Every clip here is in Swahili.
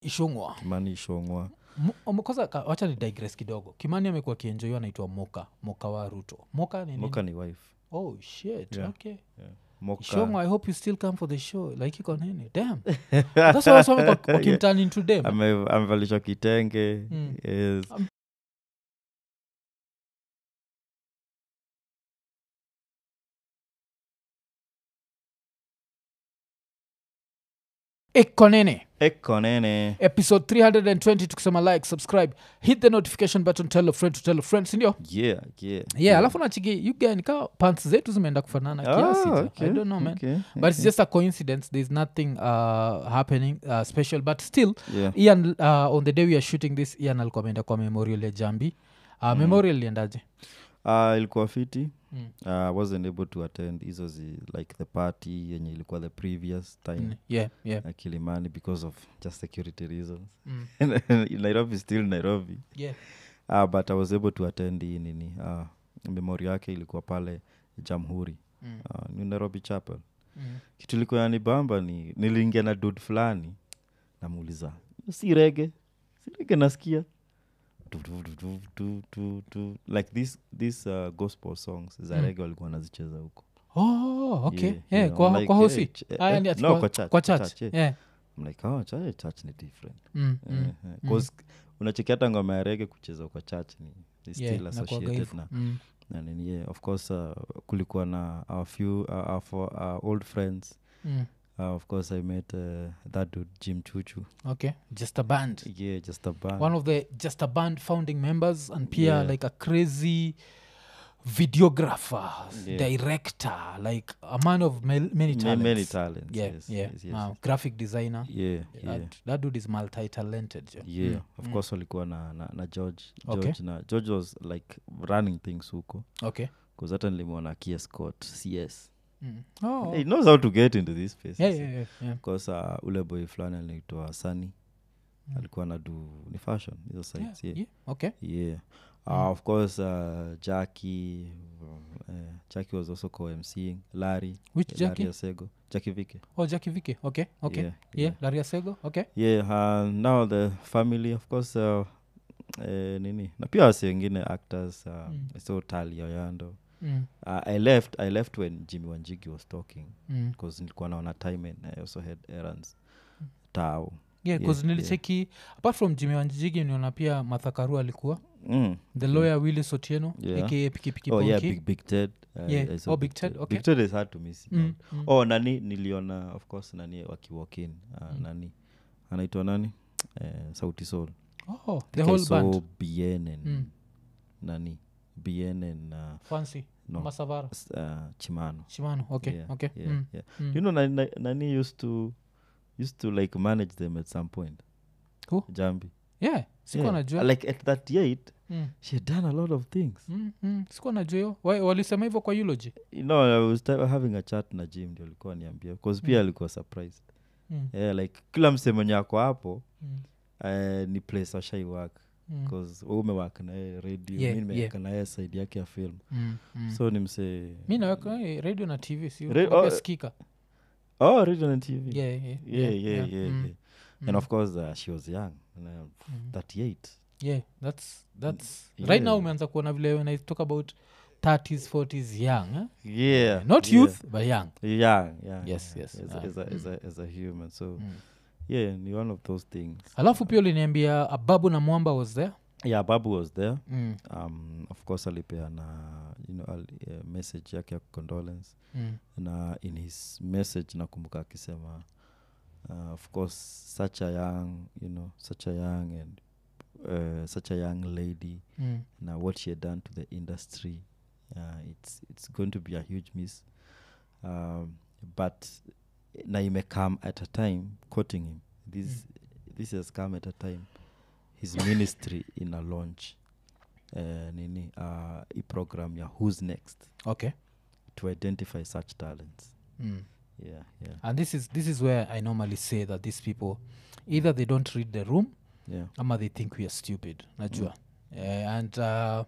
ishungwa kimani ishongwa kwanza ka- wacha ni digress kidogo kimani amekuwa akienjoiwa anaitwa moka moka wa ruto moka ni nini? moka ni wife oh shit Yeah. okay moka ishongwa i hope you still come for the show like iko nini damn that's why wasome wakimturn into them Ame- amevalishwa kitenge Mm. yes. iko nini eko nene episode 320 tukisema like subscribe hit the notification button tell a friend to tell a friend sindio yeah, yeah, yeah alafu nachiki yuganika pants zetu zimeenda kufanana kiasi Ah, za. okay, i don't know man okay, but it's just a coincidence there's nothing uh, happening uh, special but still yeah. ian uh, on the day we are shooting this ian alikuwa ameenda kwa memorial ya jambi uh, memorial liendaje Uh, ilikuwa fiti Mm. uh, wasn't able to attend hizo zi like the party yenye ilikuwa the previous time Mm, yeah yeah uh, kilimani because of just security reasons mm. nairobi still nairobi yeah uh, but i was able to attend hii nini uh, memori yake ilikuwa pale jamhuri mm. uh, ni nairobi chapel Mm. kitu ilikuwa yanibamba ni niliingia na dud fulani namuuliza si rege si rege nasikia Tu, tu, tu, tu, tu, tu, tu. like this, this uh, gospel songs za Mm. rege walikuwa wanazicheza huko oh okay Yeah, yeah, yeah, kwa, I'm like, kwa hosi eh, ch- eh, Ah, yani eh, ati no, kwa, kwa church, kwa kwa church church, yeah. yeah. I'm like oh, church, church ni different Mm, Eh, mm, eh, mm. 'cause unacheki hata ngoma ya rege kucheza kwa church ni, ni Yeah, still inakuwaga associated hivyo. na Mm, na nini yeah, of course uh, kulikuwa na our few uh, our, for, our old friends mm. uh, of course i met uh, that dude jim chuchu okay just a band yeah just a band one of the just a band founding members and pia Yeah. like a crazy videographer Yeah. director like a man of many, many Ma- talents many talents yeah yes, yeah yes, yes, Uh, graphic designer yeah yeah that, that dude is multi-talented jo. yeah Mm, of mm. course walikuwa na, na, na george Okay. george na george was like running things huko okay bcause hata nilimwona kia scott cs mm. oh, he knows how to get into this space yeah, yeah, yeah, yeah. bcause uh, ule boy fulani anaitwa sani Mm. alikuwa nadu ni fashion hizo sites Yeah, yeah, yeah, okay yeah. Mm. Uh, of course uh, jackie uh, jackie was also co-mcing larry which Larry jackie asego jackie vike oh jackie vike okay okay yeah, yeah, laria sego okay yeah uh, now the family of course uh, eh, nini na pia wasi wengine actors uh, Mm. so tali oyando mm. uh, i left i left when jimmy wanjigi was talking Mm. because nilikuwa naona time and i also had errands tao yeah Yeah, bcause nilicheki apart from jimi wanjigi niona pia mathakaru alikuwa mm. the lawyer willis otieno Yeah. aka pikipiki oh yeah Bonki. big, big ted uh, Yeah. I saw Oh, Big Ted, okay. big ted is hard to miss Mm, out. mm. oh nani niliona of course nani wakiwalkin uh, Mm. nani anaitwa nani eh, sauti sol oh, the whole band bnn Mm. nani bnn uh, fancy no masavara s- uh, chimano shimano okay yeah, okay yeah, mm. yeah. Mm. you know nani, nani- nani used to used to like manage them at some point Who? jambi yeah sikuwa yeah. najua like at that eight mm. she had done a lot of things Mm, mm. sikuwa najua hiyo Wa- walisema hivyo kwa eulogy you know i was t- having a chat na jim ndio alikuwa niambia bcause pia Mm. alikuwa surprised mm. yeah, like kila msemenye ako hapo Mm. uh, ni place ashai work Mm. bcause we umewak naye radio Yeah, mi nimeweka yeah. naye side yake ya film Mm. Mm. so ni msee mi naweka eh, radio na tv si Ra- pia oh, skika oh radio and tv yeah, yeah, yeah yeah yeah, Mm. yeah. and of course uh, she was young uh, Mm. 38 yeah that's that's Yeah. right now umeanza kuona vile when i talk about 30s 40s young eh? yeah not yeah. youth but young young yeah Yes, yeah, yes, as, ah, a, as, a, as, a, as a human so mm. yeah ni one of those things alafu pia uliniambia ababu na mwamba was there yeah babu was there mm. um, of course alipeana you know, al, uh, message yake ya condolence Mm. na in his message nakumbuka akisema uh, of course such a young you know such a young and uh, such a young lady Mm. na what she had done to the industry uh, it's, it's going to be a huge miss um, but na imecome at a time quoting him this, this has come at a time his ministry in a launch uh, nini uh, i program ya who's next okay to identify such talents mm. yeah yeah and this is this is where i normally say that these people either they don't read the room yeah ama they think we are stupid najua Eh, and uh,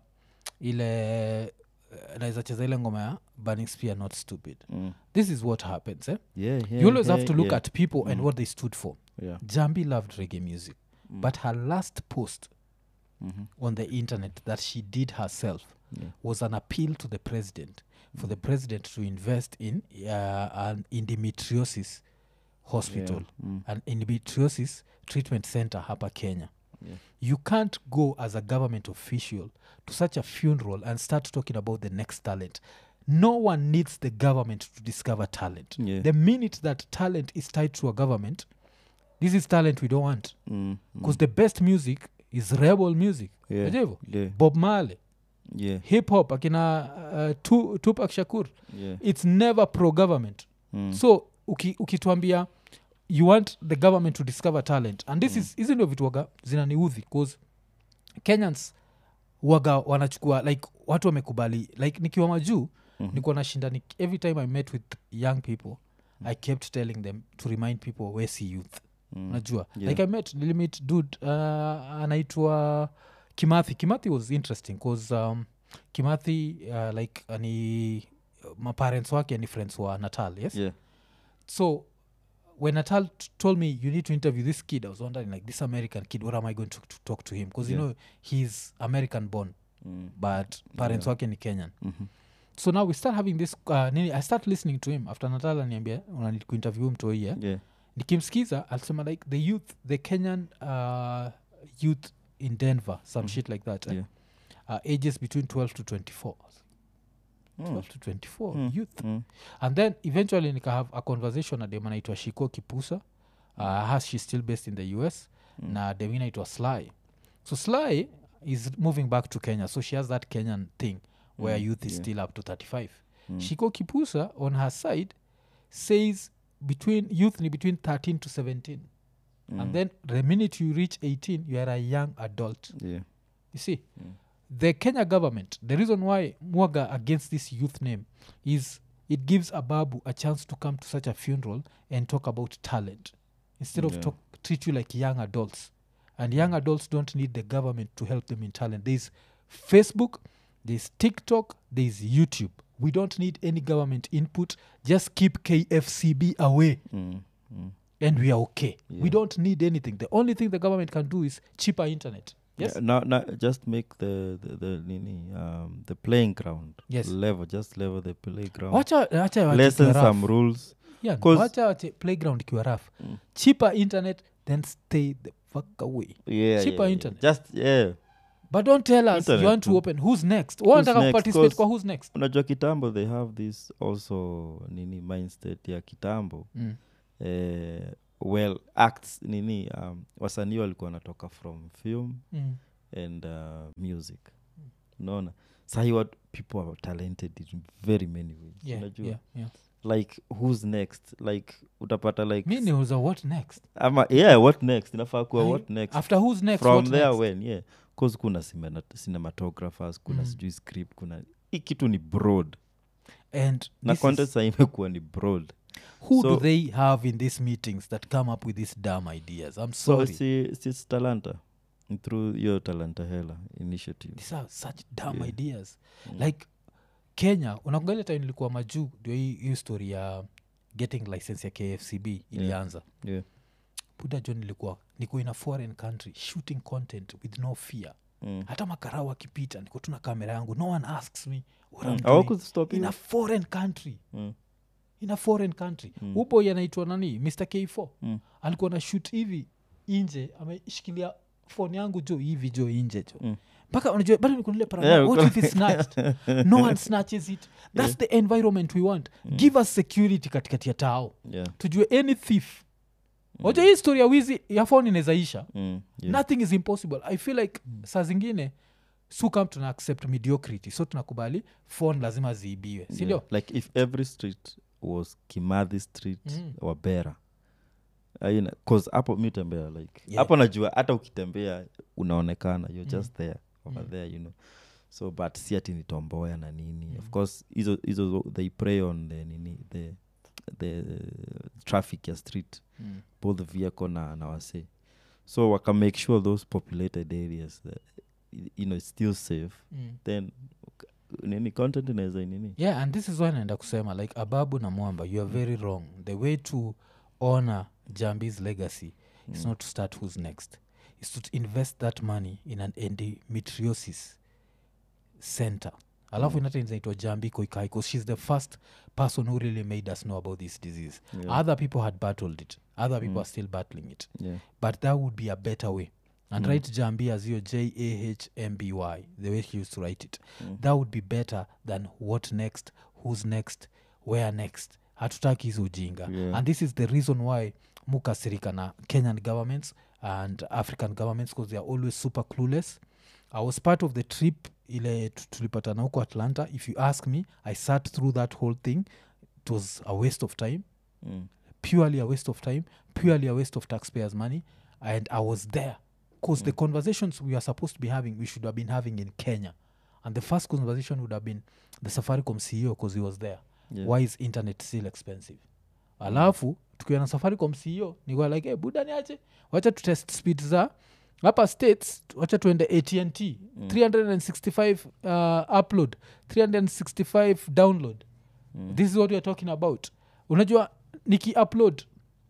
ile eh, naweza cheza ile ngoma ya burning spear not stupid mm. this is what happens eh? yeah, yeah you always have yeah, to look yeah. at people and Mm. what they stood for yeah jambi loved reggae music Mm. but her last post Mhm. on the internet that she did herself yeah was an appeal to the president for the president to invest in uh, an endometriosis hospital yeah. Mm. an endometriosis treatment center hapa kenya yeah you can't go as a government official to such a funeral and start talking about the next talent no one needs the government to discover talent yeah the minute that talent is tied to a government this is talent we don't want Mm, because mm. the best music is rebel music yeah Unajua hivyo? yeah bob marley yeah hip hop akina uh, tu, tupak shakur yeah it's never pro government Mm. so uki, ukituambia you want the government to discover talent and this Mm. is hizi ndio vitu waga zinaniudhi bcause kenyans waga wanachukua like watu wamekubali like nikiwa majuu Mhm. nikuwa nashinda ni, every time i met with young people i kept telling them to remind people we see youth Mm. unajua Yeah. like i met nilimit dud uh, anaitwa kimathi kimathi was interesting bcause um, kimathi uh, like uh, ni maparents wake ni friends wa natal yes yeah so when natal t- told me you need to interview this kid i was wondering like this american kid what am i going to, to talk to him because Yeah. you know he's american born Mm. but parents Yeah. wake ni kenyan Mhm. so now we start having this uh, nini i start listening to him after natal aniambia unanid kuinterview mtoi yeah? yeah nikimskiza alisema like the youth the kenyan uh, youth in denver some Mm. shit like that eh? Yeah. uh, ages between 12 to 24 12 Mm. to 24 Mm. youth Mm. and then eventually nika have a conversation na dem anaitwa shiko kipusa uh, has she still based in the us Mm. na dem inaitwa sly so sly is moving back to kenya so she has that kenyan thing where Mm. youth is Yeah. still up to 35 Mm. shiko kipusa on her side says between youth ni between 13 to 17 Mm. and then the minute you reach 18 you are a young adult yeah you see Mm. the kenya government the reason why mwaga against this youth name is it gives ababu a chance to come to such a funeral and talk about talent instead of Yeah. talk, treat you like young adults and young adults don't need the government to help them in talent there's facebook there's tiktok there's youtube we don't need any government input just keep kfcb away Mm. Mm. and we are okay we Yeah. don't need anything the only thing the government can do is cheaper internet yes Yeah, now, now just make the the, the nini um the playing ground Yes. level just level the playground wacha wacha wache lessen ikiwa rough. some rules Yeah, 'Cause- wacha wache playground ikiwa raf Mm. cheaper internet then stay the fuck away yeah, Cheaper yeah, internet. yeah. just yeah but don't tell us Internet you want to tu. open who's next wanataka next? kuparticipate 'Cause- kwa who's next unajua kitambo they have this also nini mindset ya kitambo mm. eh, well acts nini um, wasanii walikuwa wanatoka from film Mm. and uh, music unaona sahi what people are talented in very many ways Yeah, unajua yeah, yeah. like who's next like utapata like mi niuza what next ama yeah what next inafaa kuwa Ai, what next after who's next from what there next? when yeah cause kuna cimena- cinematographers kuna Mm. sijui script kuna hii kitu ni broad and na this content is, saa imekuwa ni broad who do so- they have in these meetings that come up with these dumb ideas i'm so sorry si, si talanta through your talanta hela initiative these are such dumb Yeah. ideas Mm. like kenya unakugalia time nilikuwa majuu ndio hii hii story ya getting license ya kfcb ilianza yeah. buda jo nilikuwa niko in a foreign country shooting content with no fear mm. hata makarau akipita niko tuna kamera yangu no one asks me what Mm. I'm doing Hawakustop in you? a foreign country Mm. in a foreign country Mm. upo anaitwa nani mr k4 Mm. alikuwa na shoot hivi inje ameshikilia phone yangu jo hivi jo inje jo Mm. mpaka unajua bado nikunile Yeah, what if it's snatched no one snatches it that's the environment we want give us security katikati ya tao yeah. tujue any thief waja hii story ya wizi ya phone inawezaisha Mm. yeah. nothing is impossible i feel like saa zingine su kam tuna accept mediocrity so tunakubali phone lazima ziibiwe sindio yeah. like if every street was kimadhi street Mm. or bera aina cause hapo mi tembea like Yeah. hapo najua hata ukitembea unaonekana you're Mm. just there over Mm. there you know so but si ati ni tomboya na nini of Mm. course hizo hizo zo- they prey on the nini the the traffic ya street Mm. both vehicle na, na wase so waka make sure those populated areas that, you know it's still safe Mm. then nini content inaweza nini yeah and this is why naenda kusema like ababu na mwamba you are very wrong the way to honor jambi's legacy it's not to start who's next it's to invest that money in an endometriosis center alafu mm. inaitwa jambi koikai because she's the first person who really made us know about this disease Yeah. other people had battled it other people Mm. are still battling it yeah but that would be a better way and Mm. write jambi as your j-a-h-m-b-y the way he used to write it Mm. that would be better than what next who's next where next hatutaki hizo ujinga Yeah. and this is the reason why mukasirika na kenyan governments and african governments because they are always super clueless i was part of the trip ile tu- tulipatana huko atlanta if you ask me i sat through that whole thing it was a waste of time mm. purely a waste of time purely a waste of taxpayers money and i was there because the conversations we are supposed to be having we should have been having in kenya and the first conversation would have been the safaricom ceo because he was there yeah. why is internet still expensive alafu tukiwa na safaricom ceo nikuwa like hey, buda niache wacha tutest speed za hapa states wacha tuende atnt Mm. 365 uh, upload 365 download Mm. this is what weare talking about unajua niki upload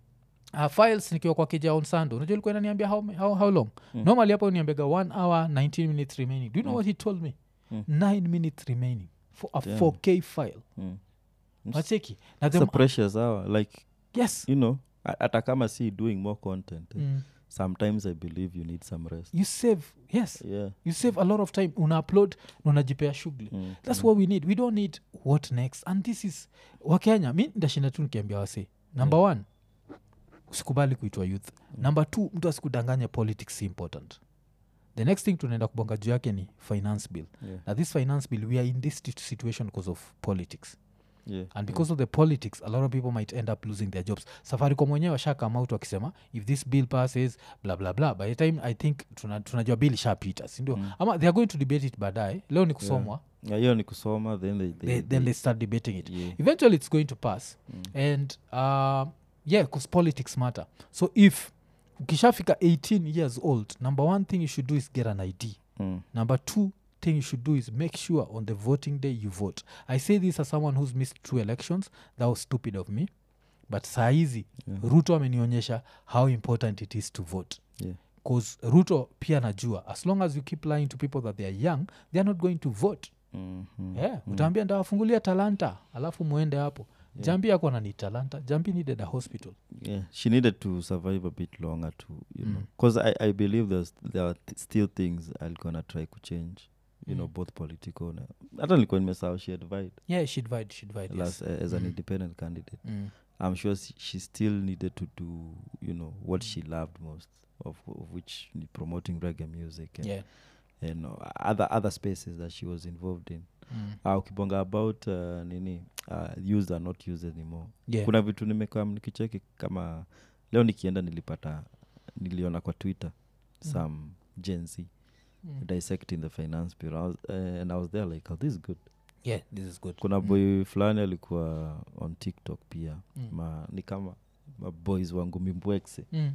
uh, files nikiwa kwa keja on sando unajua ilikuwa inaniambia how, how, how long Mm. normally hapo niambiaga 1 hour 19 minutes remaining do you know Mm. what he told me Mm. 9 minutes remaining for a Damn. 4k file Mm. wacheki na It's the a precious hour like yes you know a- hata kama si doing more content eh, mm. sometimes i believe you need some rest you save yes yeah you save a lot of time una upload na unajipea shughuli mm. that's mm. what we need we don't need what next and this is wakenya mi ndashinda tu nikiambia wase number one usikubali kuitwa youth Mm. number two mtu asikudanganya politics si important the next thing tunaenda kubonga juu yake ni finance bill yeah. na this finance bill we are in this sit- situation because of politics yeah and because of the politics a lot of people might end up losing their jobs safaricom wenyewe washakama out wakisema if this bill passes bla bla bla by the time i think tuna- tunajua bill ishapita sindio Mm. ama they are going to debate it baadaye leo ni kusomwa Yeah, hiyo ni kusoma then they, they, they, then they start debating it yeah. eventually it's going to pass Mm. and uh, yeah because politics matter so if ukishafika 18 years old number one thing you should do is get an id Mm. number two thing you should do is make sure on the voting day you vote i say this as someone who's missed two elections that was stupid of me but saa hizi Yeah. ruto amenionyesha how important it is to vote Yeah. bcause ruto pia najua as long as you keep lying to people that they are young they are not going to vote Mhm. yeah, Mm. utaambia ndawafungulia talanta alafu mwende hapo Yeah. jambi yako nani talanta jambi needed a hospital yeah she needed to survive a bit longer to you know Mm. because I, I believe there's, there are th- still things i'll gonna try to change you know Mm. both political na hata nilikuwa nimesahau she advised yeah she'd vide she'd vide last, yes. uh, as an Mm. independent candidate mm. i'm sure she, she still needed to do you know what she loved most of, of which ni promoting reggae music and, yeah and uh, other other spaces that she was involved in mm. uh, ukibonga about uh, nini uh, used are not used anymore yeah kuna vitu nimekam nikicheki kama leo nikienda nilipata niliona kwa twitter Mm. some gen z mm. dissecting the finance bill I was, uh, and i was there like oh, this is good yeah this is good kuna Mm. boy fulani alikuwa on tiktok pia Mm. ma, ni kama maboys wangu mimbwekse mm.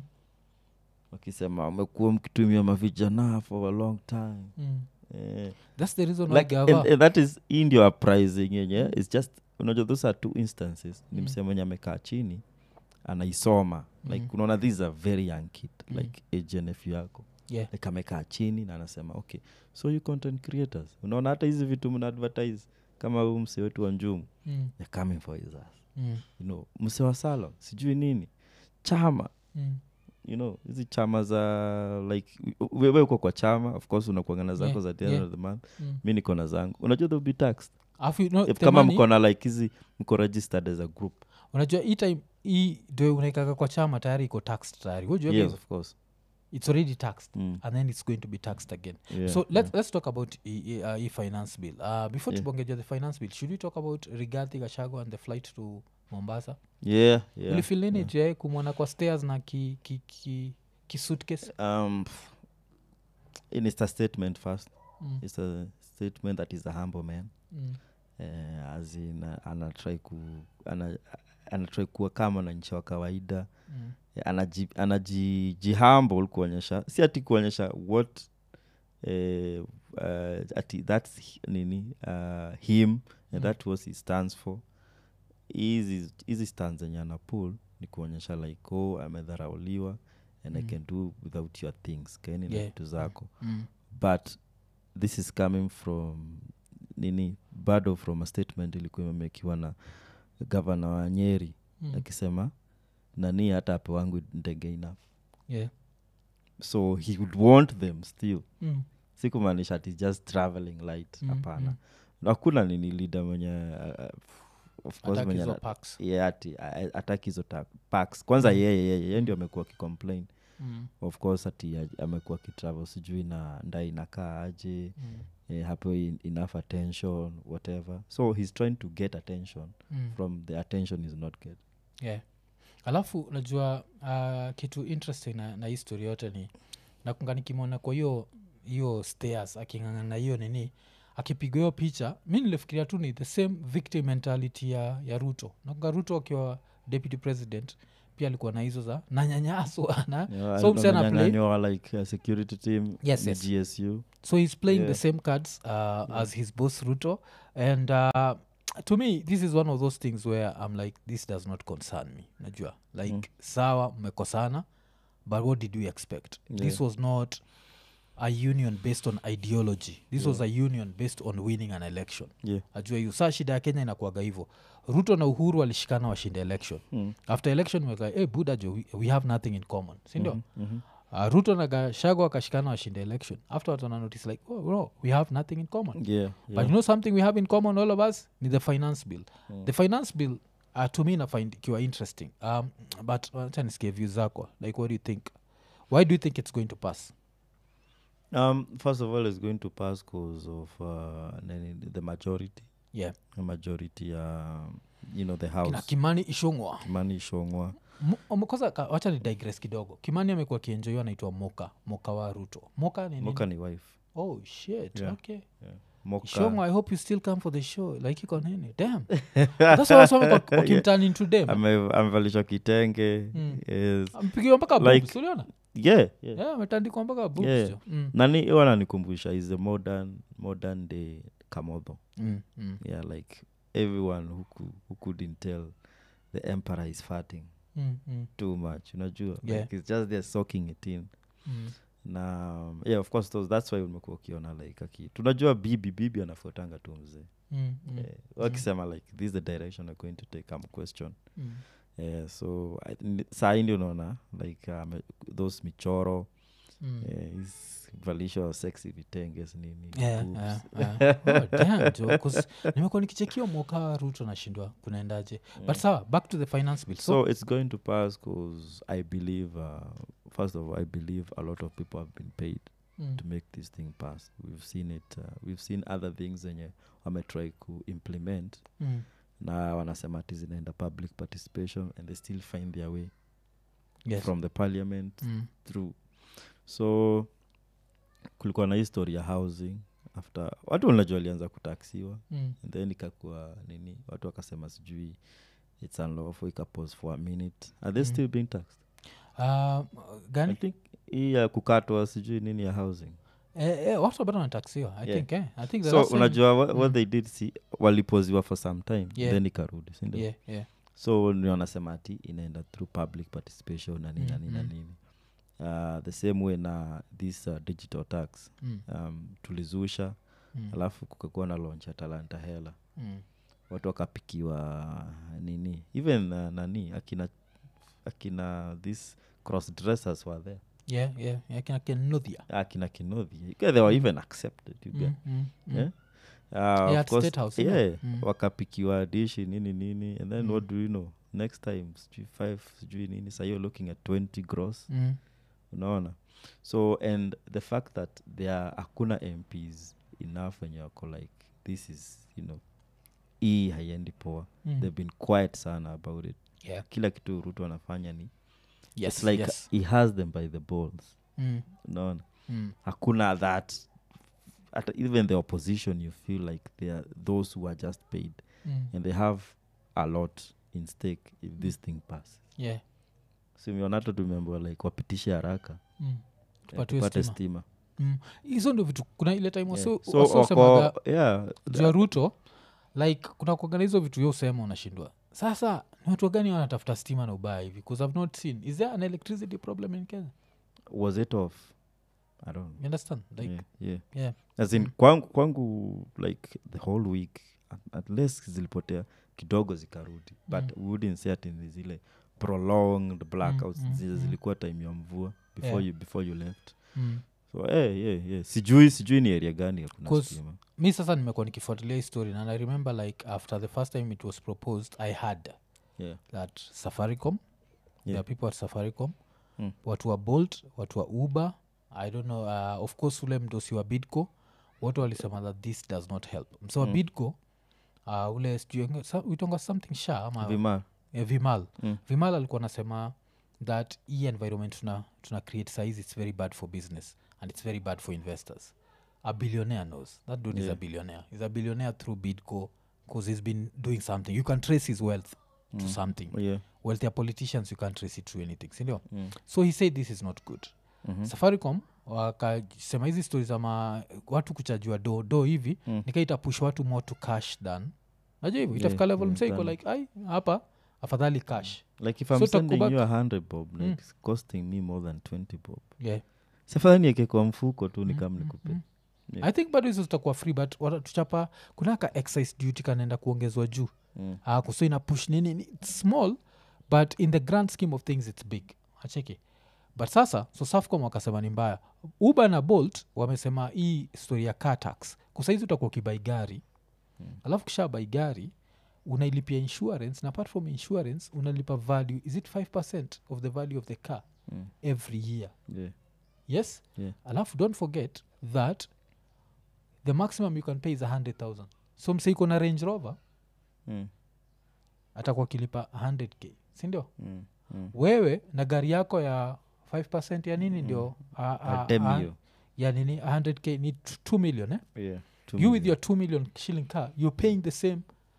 wakisema amekuwa mkitumia mavijana for a long time Mm. eh, that's the reason why like, and, gava and that is hii ndio uprising yenye its just unajua those are two instances ni Mm. msee mwenye amekaa chini anaisoma like Mm. unaona this is a very young kid Mm. like agenf yako yeah like amekaa chini na anasema okay so you content creators unaona hata hizi vitu mna advertise kama huu msee wetu wa njumu mm. they're coming for his ass Mm. you know msee wa salon sijui nini chama Mm. you know hizi chama za like wewe uko kwa chama of course unakuangana zako Yeah, za the end yeah. of the month Mm. mi niko na zangu unajua they'll be taxed Alafu, you know, If the kama money- mko na like hizi mko registered as a group unajua hii time hii ndio unaikaka kwa chama tayari iko taxed tayari Wajua yes guys, of course it's already taxed mm. and then it's going to be taxed again yeah, so let's, yeah. let's talk about e, e, uh, e-finance bill uh, before Yeah. tubongeja the finance bill should we talk about rigathi gashago and the flight to mombasa yeah, yeah, ulifil nini yeah. je kumwona kwa stairs na ki, ki, ki, ki suitcase um pff, and it's a statement first mm. it's a statement that is a humble man Mm. uh, as in uh, anatrai ku ana, anatrai kuwa kama na nchi wa kawaida Mm. anaji, anaji jihumble kuonyesha si ati kuonyesha what eh, uh, ati that's hi- nini uh, him Mm. and that was he stands for hizi hizi stands zenye anapul ni kuonyesha like oh amedharauliwa and i Mm. can do without your things kaeni na Yeah. vitu zako mm. but this is coming from nini bado from a statement ilikuwa imemekiwa na gavana wa nyeri Mm. akisema nani hata ape wangu ndege enough yeah. so he would want them still mm. si kumaanisha ati just traveling light Mm, hapana mm. hakuna nini lida mwenye uh, of course Attack mwenye hizo ana- packs. yeah, ati ataki hizo ta- packs kwanza Mm. yeye yeye yeye ndio amekuwa akicomplain Mm. of course ati a- amekuwa akitravel sijui na nda inakaa aje Mm. eh, hapo in, enough attention whatever so he's trying to get attention Mm. from the attention is not get yeah. alafu najua uh, kitu interesting na, na hii story yote ni nakunga nikimwona kwa hiyo hiyo stairs aking'ang'ana na hiyo nini akipigwa hiyo picha mi nilifikiria tu ni the same victim mentality ya, ya ruto nakunga ruto akiwa deputy president pia alikuwa na hizo za nanyanyaswa na Yeah, So msee ana play- amenyang'anywa like a security team Yes, ni yes. gsu so he's playing Yeah. the same cards uh, as his boss ruto and uh, to me this is one of those things where i'm like this does not concern me najua like Mm. sawa mmekosana but what did we expect this Yeah. was not a union based on ideology this was a Yeah. union based on winning an election yeah. ajua hiyo saa shida ya kenya inakuaga hivyo ruto na uhuru walishikana washinda election mm. after election weka hey, buda jo we, we have nothing in common sindio Mhm, mhm. uh, ruto na gashago akashikana washinda election after watana notice like oh, bro, we have nothing in common yeah, but yeah. you know something we have in common all of us ni the finance bill Mm. the finance bill uh, to me nafind ikiwa interesting um, but wacha nisikie view zako like what do you think why do you think it's going to pass Um, first of all, it's going to pass because of uh, nini, the majority. yeah The majority, um, you know, the kina house. kimani ishongwa Kimani Shongwa. koza wacha ni digress kidogo kimani amekuwa kienjoiwa anaitwa moka moka wa ruto moka ni nini? Moka ni wife. oh shit Yeah. okay Yeah. Moka. shongwa i hope you still come for the show like iko nini damn that's why wasome wakimturn into dem Ame- amevalishwa kitenge Mm. yes. mpigiwa mpaka Like- boobs, uliona yeah, yeah. yeah ametandikwa mpaka boobs Yeah. jo. mm. nani huwa ananikumbusha is a modern modern day kamodho Mm, mm, yeah like everyone who, cou- who couldn't tell the emperor is farting mm, mm, too much unajua Yeah. like it's just they're soaking it in mm. na um, yeah of course those, that's why umekuwa ukiona like aki tunajua bibi bibi anafuatanga tu mzee Mm, mm, Eh, wakisema like this is the direction we're going to take am question mm. yeah, so I- ni- saa hii ndio unaona like um, those michoro Mm. eh, is valisho sexy vitenges nini Yeah, boobs. yeah, yeah. Oh, damn, jo, 'cause nimekuwa nikichekio mwoka ruto nashindwa kunaendaje but sawa back to the finance bill so, so it's going to pass because i believe uh, first of all i believe a lot of people have been paid mm, to make this thing pass we've seen it uh, we've seen other things zenye wametry kuimplement mm, na wanasema ati zinaenda public participation and they still find their way yes. from the parliament Mm, through so kulikuwa na history ya housing after watu wanajua walianza kutaksiwa mm, and then ikakuwa nini watu wakasema sijui its unlawful ikapose for a minute are they Mm. still being taxed uh, i gani think hii ya kukatwa sijui nini ya housing eh, eh, watu bado wanataksiwa i Yeah. think eh? i think the so last time- unajua what, Mm. what they did si walipoziwa for some time Yeah. then ikarudi sindio yeah, yeah. so ni wanasema ati inaenda through public participation na nini na Mm, nini na mm. nini uh, the same way na this uh, digital tax Mm, um, tulizusha mm, alafu kukakuwa na launch ya talanta hela mm, watu wakapikiwa nini even uh, nani akina akina this cross dressers were there yeah, yeah, yeah, kina kenudhia akina kinodhi they were even accepted you get Mm, mm, mm. Yeah? Uh, Yeah, of at course, State House, yeah. yeah, Mm. wakapikiwa dishi nini nini and then Mm. what do you know next time sijui five sijui nini sa you're looking at 20 gross Mm, unaona so and the fact that there are hakuna mps enough wenye wako like this is you know hii haiendi poa mm. they've been quiet sana about it yeah. kila kitu rutu anafanya ni yes, it's like yes. he has them by the balls Mm, unaona mm, hakuna that at even the opposition you feel like they are those who are just paid mm. and they have a lot in stake if this thing passes yeah. simionato tumeambiwa like wapitishe haraka Mm. eh, Tupatiwe tupate stima. stima Mm. hizo ndio vitu kuna ile time Yeah. wasi- so wasi wasemaga wako yeah juu ya ruto like kuna kuagana hizo vitu yo usema unashindwa sasa Ni watu gani wanatafuta stima na ubaya hivi bcause i've not seen is there an electricity problem in kenya was it off i don't you understand like yeah, yeah. yeah. as in kwangu, kwangu like the whole week at, unless zilipotea kidogo zikarudi but we wouldn't say ati ni zile prolonged blackouts mm, zile mm. zilikuwa time ya mvua before, Yeah. you, before you left Mm. so eh, yeah, yeah. sijui sijui ni area gani hakuna 'Cause- stima mi sasa nimekuwa nikifuatilia hii story and i remember like after the first time it was proposed i had yeah. that safaricom yeah. there Yeah. are people at safaricom Mm. watu wa bolt watu wa uber i don't know uh, of course ule mdosi wa bidco wote walisema that this does not help mso wa Mm. bidco uh, ule sijui- sa- uitonga something sha ama Vima. eh, vimal Mm. vimal alikuwa nasema that hii environment tuna, tuna create size it's very bad for business and it's very bad for investors a billionaire knows that dude is a Yeah. billionaire he's a billionaire through bidco because he's been doing something you can trace his wealth to Mm. something yeah. wealth ya politicians you can't trace it to anything sindio mm. so he said this is not good Mhm. safaricom wakasema hizi stori za ma watu kuchajua do do hivi Mm. nikaita push watu more to cash than najua hivyo Yeah, itafika level yeah, mseiko than- like ai hapa afadhali cash like if So i'm sending takubak- you a hundred bob like Mm. it's costing me more than 20 bob yeah. safadhali nieke kwa mfuko tu Mm, nikam mm, nikupe mm. Yeah. i think bado hizo zitakuwa free but watatuchapa kuna ka excise duty kanaenda kuongezwa juu Mm. uh, kuso ina push nini ni- it's small but in the grand scheme of things it's big acheki but sasa so safcom wakasema ni mbaya uber na bolt wamesema hii story ya car tax kusaizi utakuwa ukibai gari Mm. alafu kisha bai gari unailipia insurance na apart from insurance unalipa value is it 5 of the value of the car Mm. every year Yeah. yes Yeah. alafu don't forget that the maximum you can pay is 100000 so mseiko na range rover Mm. atakuwa kilipa 100k sindio Mm. Mm. wewe na gari yako ya 5 ya nini ndio a- a- Atem a- hiyo. ya nini 100k ni t- 2 million eh? Yeah. Two you with million. your 2 million shilling car you're paying the same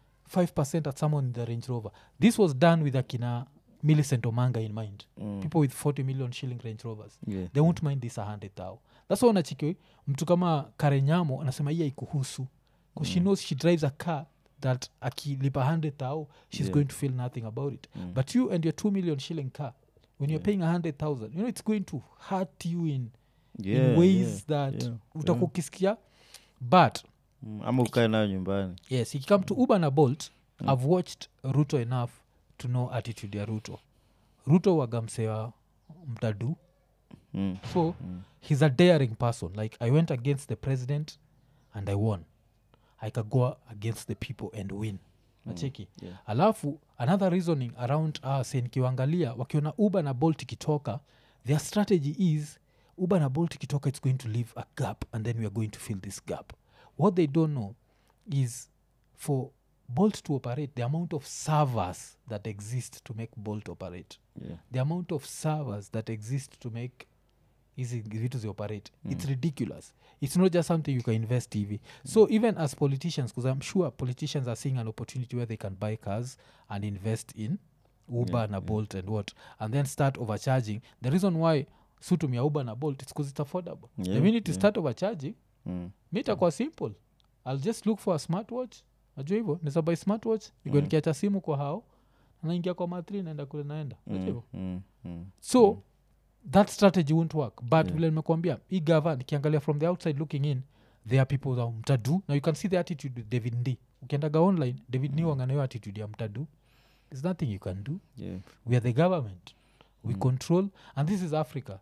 5 at someone in the range rover this was done with akina millicent omanga in mind Mm. people with 40 million shilling range rovers Yeah. they won't mind this 100 thou thats why unachiki mtu kama karenyamo anasema hii haikuhusu bcause she Mm. knows she drives a car that akilipa 100 thou she's Yeah. going to feel nothing about it Mm. but you and your 2 million shilling car when you're Yeah. paying 100000 you know it's going to hurt you in, Yeah, in ways yeah, that yeah, utakuwa yeah. ukisikia but Mm. ama ukae nayo nyumbani yes ikikame to uber na bolt Mm. i've watched ruto enough to know attitude ya ruto ruto wagamsewa mtadu mm. so Mm. he's a daring person like i went against the president and i won i can go against the people and win nacheki Yeah. alafu another reasoning around us nikiwangalia wakiona uber na bolt ikitoka their strategy is uber na bolt ikitoka it's going to leave a gap and then we are going to fill this gap what they don't know is for bolt to operate the amount of servers that exist to make bolt operate Yeah. the amount of servers that exist to make hizi vitu zioperate mm. it's ridiculous it's not just something you can invest hivi so even as politicians because i'm sure politicians are seeing an opportunity where they can buy cars and invest in uber Yeah, na yeah. bolt and what and then start overcharging the reason why sutumia uber na bolt it's because it's affordable the Yeah, minute you yeah. start overcharging Mm. mi itakuwa simple i'll just look for a smartwatch najua hivyo nizabai smartwatch nigo Mm. nikiacha simu kwa hao naingia kwa matri naenda kule naenda najua Mm. hivyo Mm. Mm. so Mm. that strategy won't work but Yeah. vile nimekuambia hii gava nikiangalia from the outside looking in there are people that mtadu now you can see the attitude with david ndi ukiendaga online david mm. Mm. wanganayo attitude ya mtadu there's nothing you can do Yeah. we are the government we Mm. control and this is africa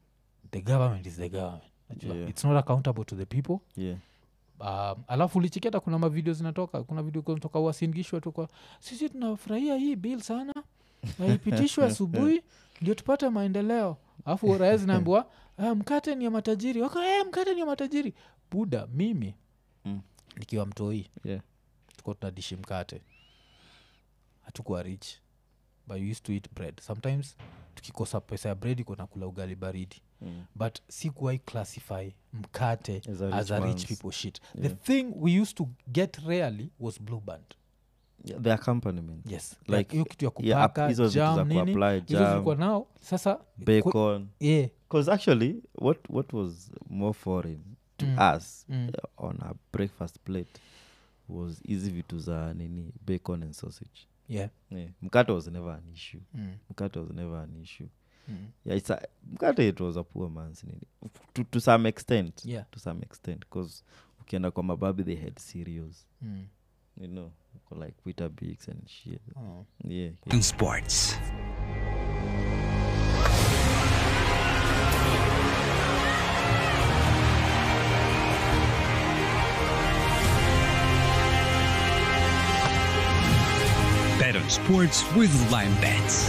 the government is the government Najua, Yeah. it's not accountable to the people Yeah. um, alafu ulichiketa kuna mavideo zinatoka kuna video zinatoka wasingishwa tu kwa sisi tunafurahia hii bill sana na ipitishwe asubuhi ndio tupate maendeleo alafu raya zinaambiwa "Ah, mkate ni ya matajiri waka eh, mkate ni ya matajiri buda mimi Mm. nikiwa mtoi Yeah. tuko tunadishi mkate hatukuwa rich but we used to eat bread sometimes tukikosa pesa ya bread iko nakula ugali baridi Mm. but sikuwai classify mkate As a as rich a rich man's. people shit the Yeah. thing we used to get rarely was blue band Yeah, the accompaniment yes Like, like hiyo kitu ya yeah, kupaka hizo vitu jam za nini kuapply hizo zilikuwa jam nao sasa ku- bacon yeah, because actually what what was more foreign to Mm. us mm, uh, on a breakfast plate was hizi vitu za nini bacon and sausage yeah yeah. mkate was never an issue mm. mkate was never an issue Mm. yeah, it's a, mkate it was a poor man's nini to, to some extent yeah to some extent because ukienda kwa mababi they had cereals mm. you know like Weetabix and shit oh. yeah, in sports. Bet on sports with Lime Bets.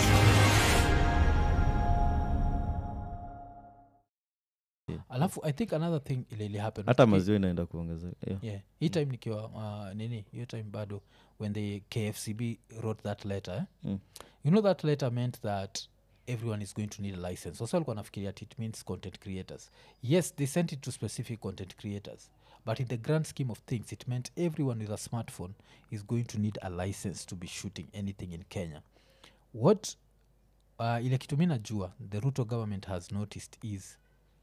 alafu i think another thing ile ili happen hata Ki- maziwa inaenda kuongezeka yeah. yeah hii time nikiwa uh, nini hiyo time bado when the kfcb wrote that letter eh? Mm. you know that letter meant that everyone is going to need a license so alikuwa nafikiria ati it means content creators yes they sent it to specific content creators but in the grand scheme of things it meant everyone with a smartphone is going to need a license to be shooting anything in kenya what uh, ile kitu mi najua the ruto government has noticed is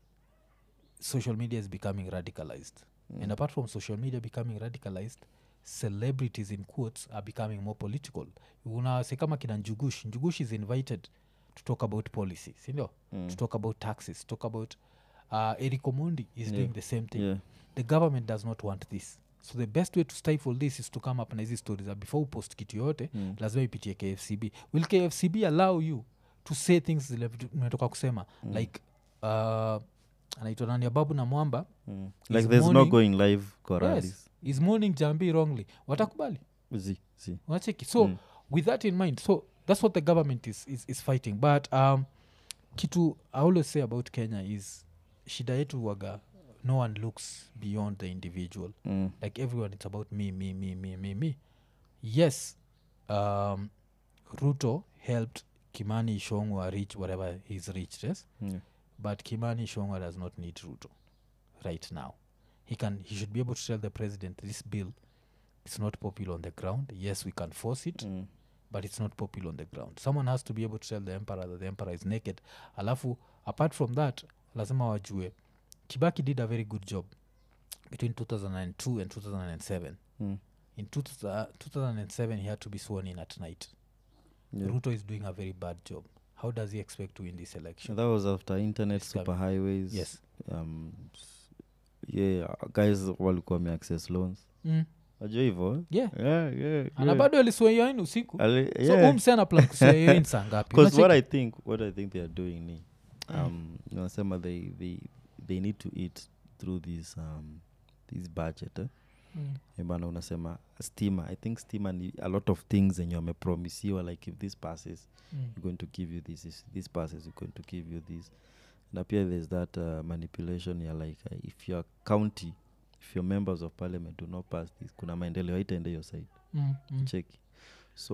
social media is becoming radicalized mm. and apart from social media becoming radicalized celebrities in quotes are becoming more political unase kama kina njugush njugush is invited to talk about policy sindio mm. to talk about taxes to talk about uh, eric omondi is doing the same thing Yeah. the government does not want this so the best way to stifle this is to come up na hizi stories that before upost kitu yote mm. lazima ipitie kfcb will kfcb allow you to say things zile vitu umetoka kusema mm. like uh, anaitwa nani ababu na mwamba Mm. Is like there's no morning- going live kwa yes, rallies. is morning jambi wrongly watakubali Zi, zi. unacheki so Mm. with that in mind so that's what the government is, is, is fighting but um, kitu i always say about kenya is shida yetu waga no one looks beyond the individual Mm. like everyone it's about me me me me me me yes um, ruto helped kimani ishongwa reach whatever he's reached yes Yeah. but kimani ishongwa does not need ruto right now he can he should be able to tell the president this bill is not popular on the ground yes we can force it Mm. but it's not popular on the ground someone has to be able to tell the emperor that the emperor is naked alafu apart from that lazima wajue kibaki did a very good job between 2002 and 2007 Mm. in 2000 2007 he had to be sworn in at night Yeah. ruto is doing a very bad job how does he expect to win this election that was after internet It's coming. super highways yes um, s- yeah guys walikuwa wameaccess loans mm. najua hivo yeah yeah, yeah, ana yeah. bado alisweyoin usiku Ali- so yeah. umsana plan kusweyoin saa ngapi because what Unacheki? i think what i think they are doing ni um nasema they, they, they need to eat through this um, this budget eh? Mm. Eh, bana unasema stima i think stima ni a lot of things zenye wamepromisiwa like if this passes Mm. we're going to give you this if this passes we're going to give you this na pia there's that uh, manipulation ya like uh, if your county if your members of parliament do not pass this kuna maendeleo haitaende hiyo side Mm. Mm. cheki so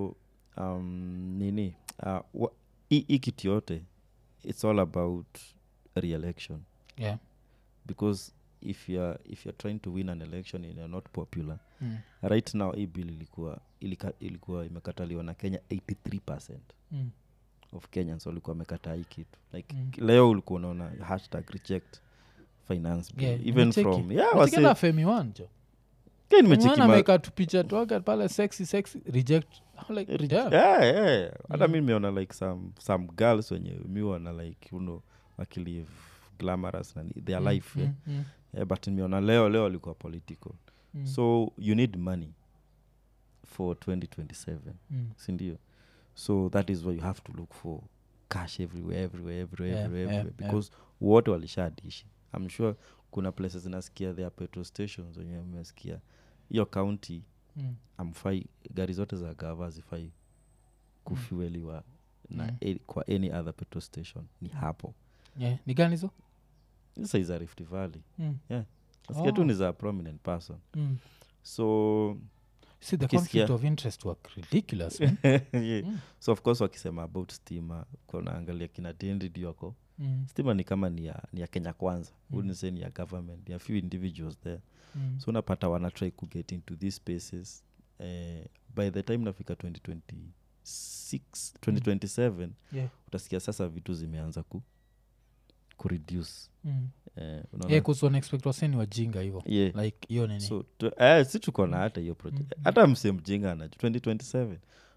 um, nini uh, wa- hii hii kitu yote it's all about re-election yeah because if you're, if you're trying to win an election and you're not popular mm. right now hii bill ilikuwa ilika, ilikuwa imekataliwa na kenya 83 Mm. of kenyans walikuwa wamekataa hii kitu like Mm. leo ulikuwa unaona hashtag reject finance bill Yeah, even nimecheki. from yeah Nacheki wase na femi wanjo Kaya nimecheki ma- ameweka tupicha twake pale sexy sexy reject I'm like, Re- damn. yeah, yeah. hata Mm. mi nimeona like some, some girls wenye miwana like you know wakilive glamorous na ni- their Mm, life yeah. mm, mm, Yeah, but nimeona leo leo walikuwa political mm, so you need money for 2027 mm. sindio so that is why you have to look for cash everywhere everywhere everywhere Yeah, everywhere, yeah, everywhere yeah. because wote walishadishi i'm sure kuna places zinasikia their petrol stations wenye mmesikia hiyo county Mm. amfai gari zote za gava zifai kufueliwa na Mm. a, kwa any other petrol station ni hapo Yeah, ni gani hizo sasa za rift valley mm. nasikia tu Oh. ni za prominent person mm. so see the Ukisikia- conflict of interest were ridiculous man. yeah. Mm. so of course wakisema about stima kunaangalia kina dendid wako mm. stima ni kama ni ya, ni ya kenya kwanza Mm. mm. say ni ya government ni a few individuals there Mm. so unapata wanatry kuget into these spaces eh, by the time nafika 2026 2027 yeah. utasikia sasa vitu zimeanza ku kureduce mm. eh, unaona? yeah, 'cause wanaexpect waseni wajinga hivo yeah. like hiyo nini so tu, eh, si tuko na hata hiyo project Mm. hata mse mjinga anaju 2027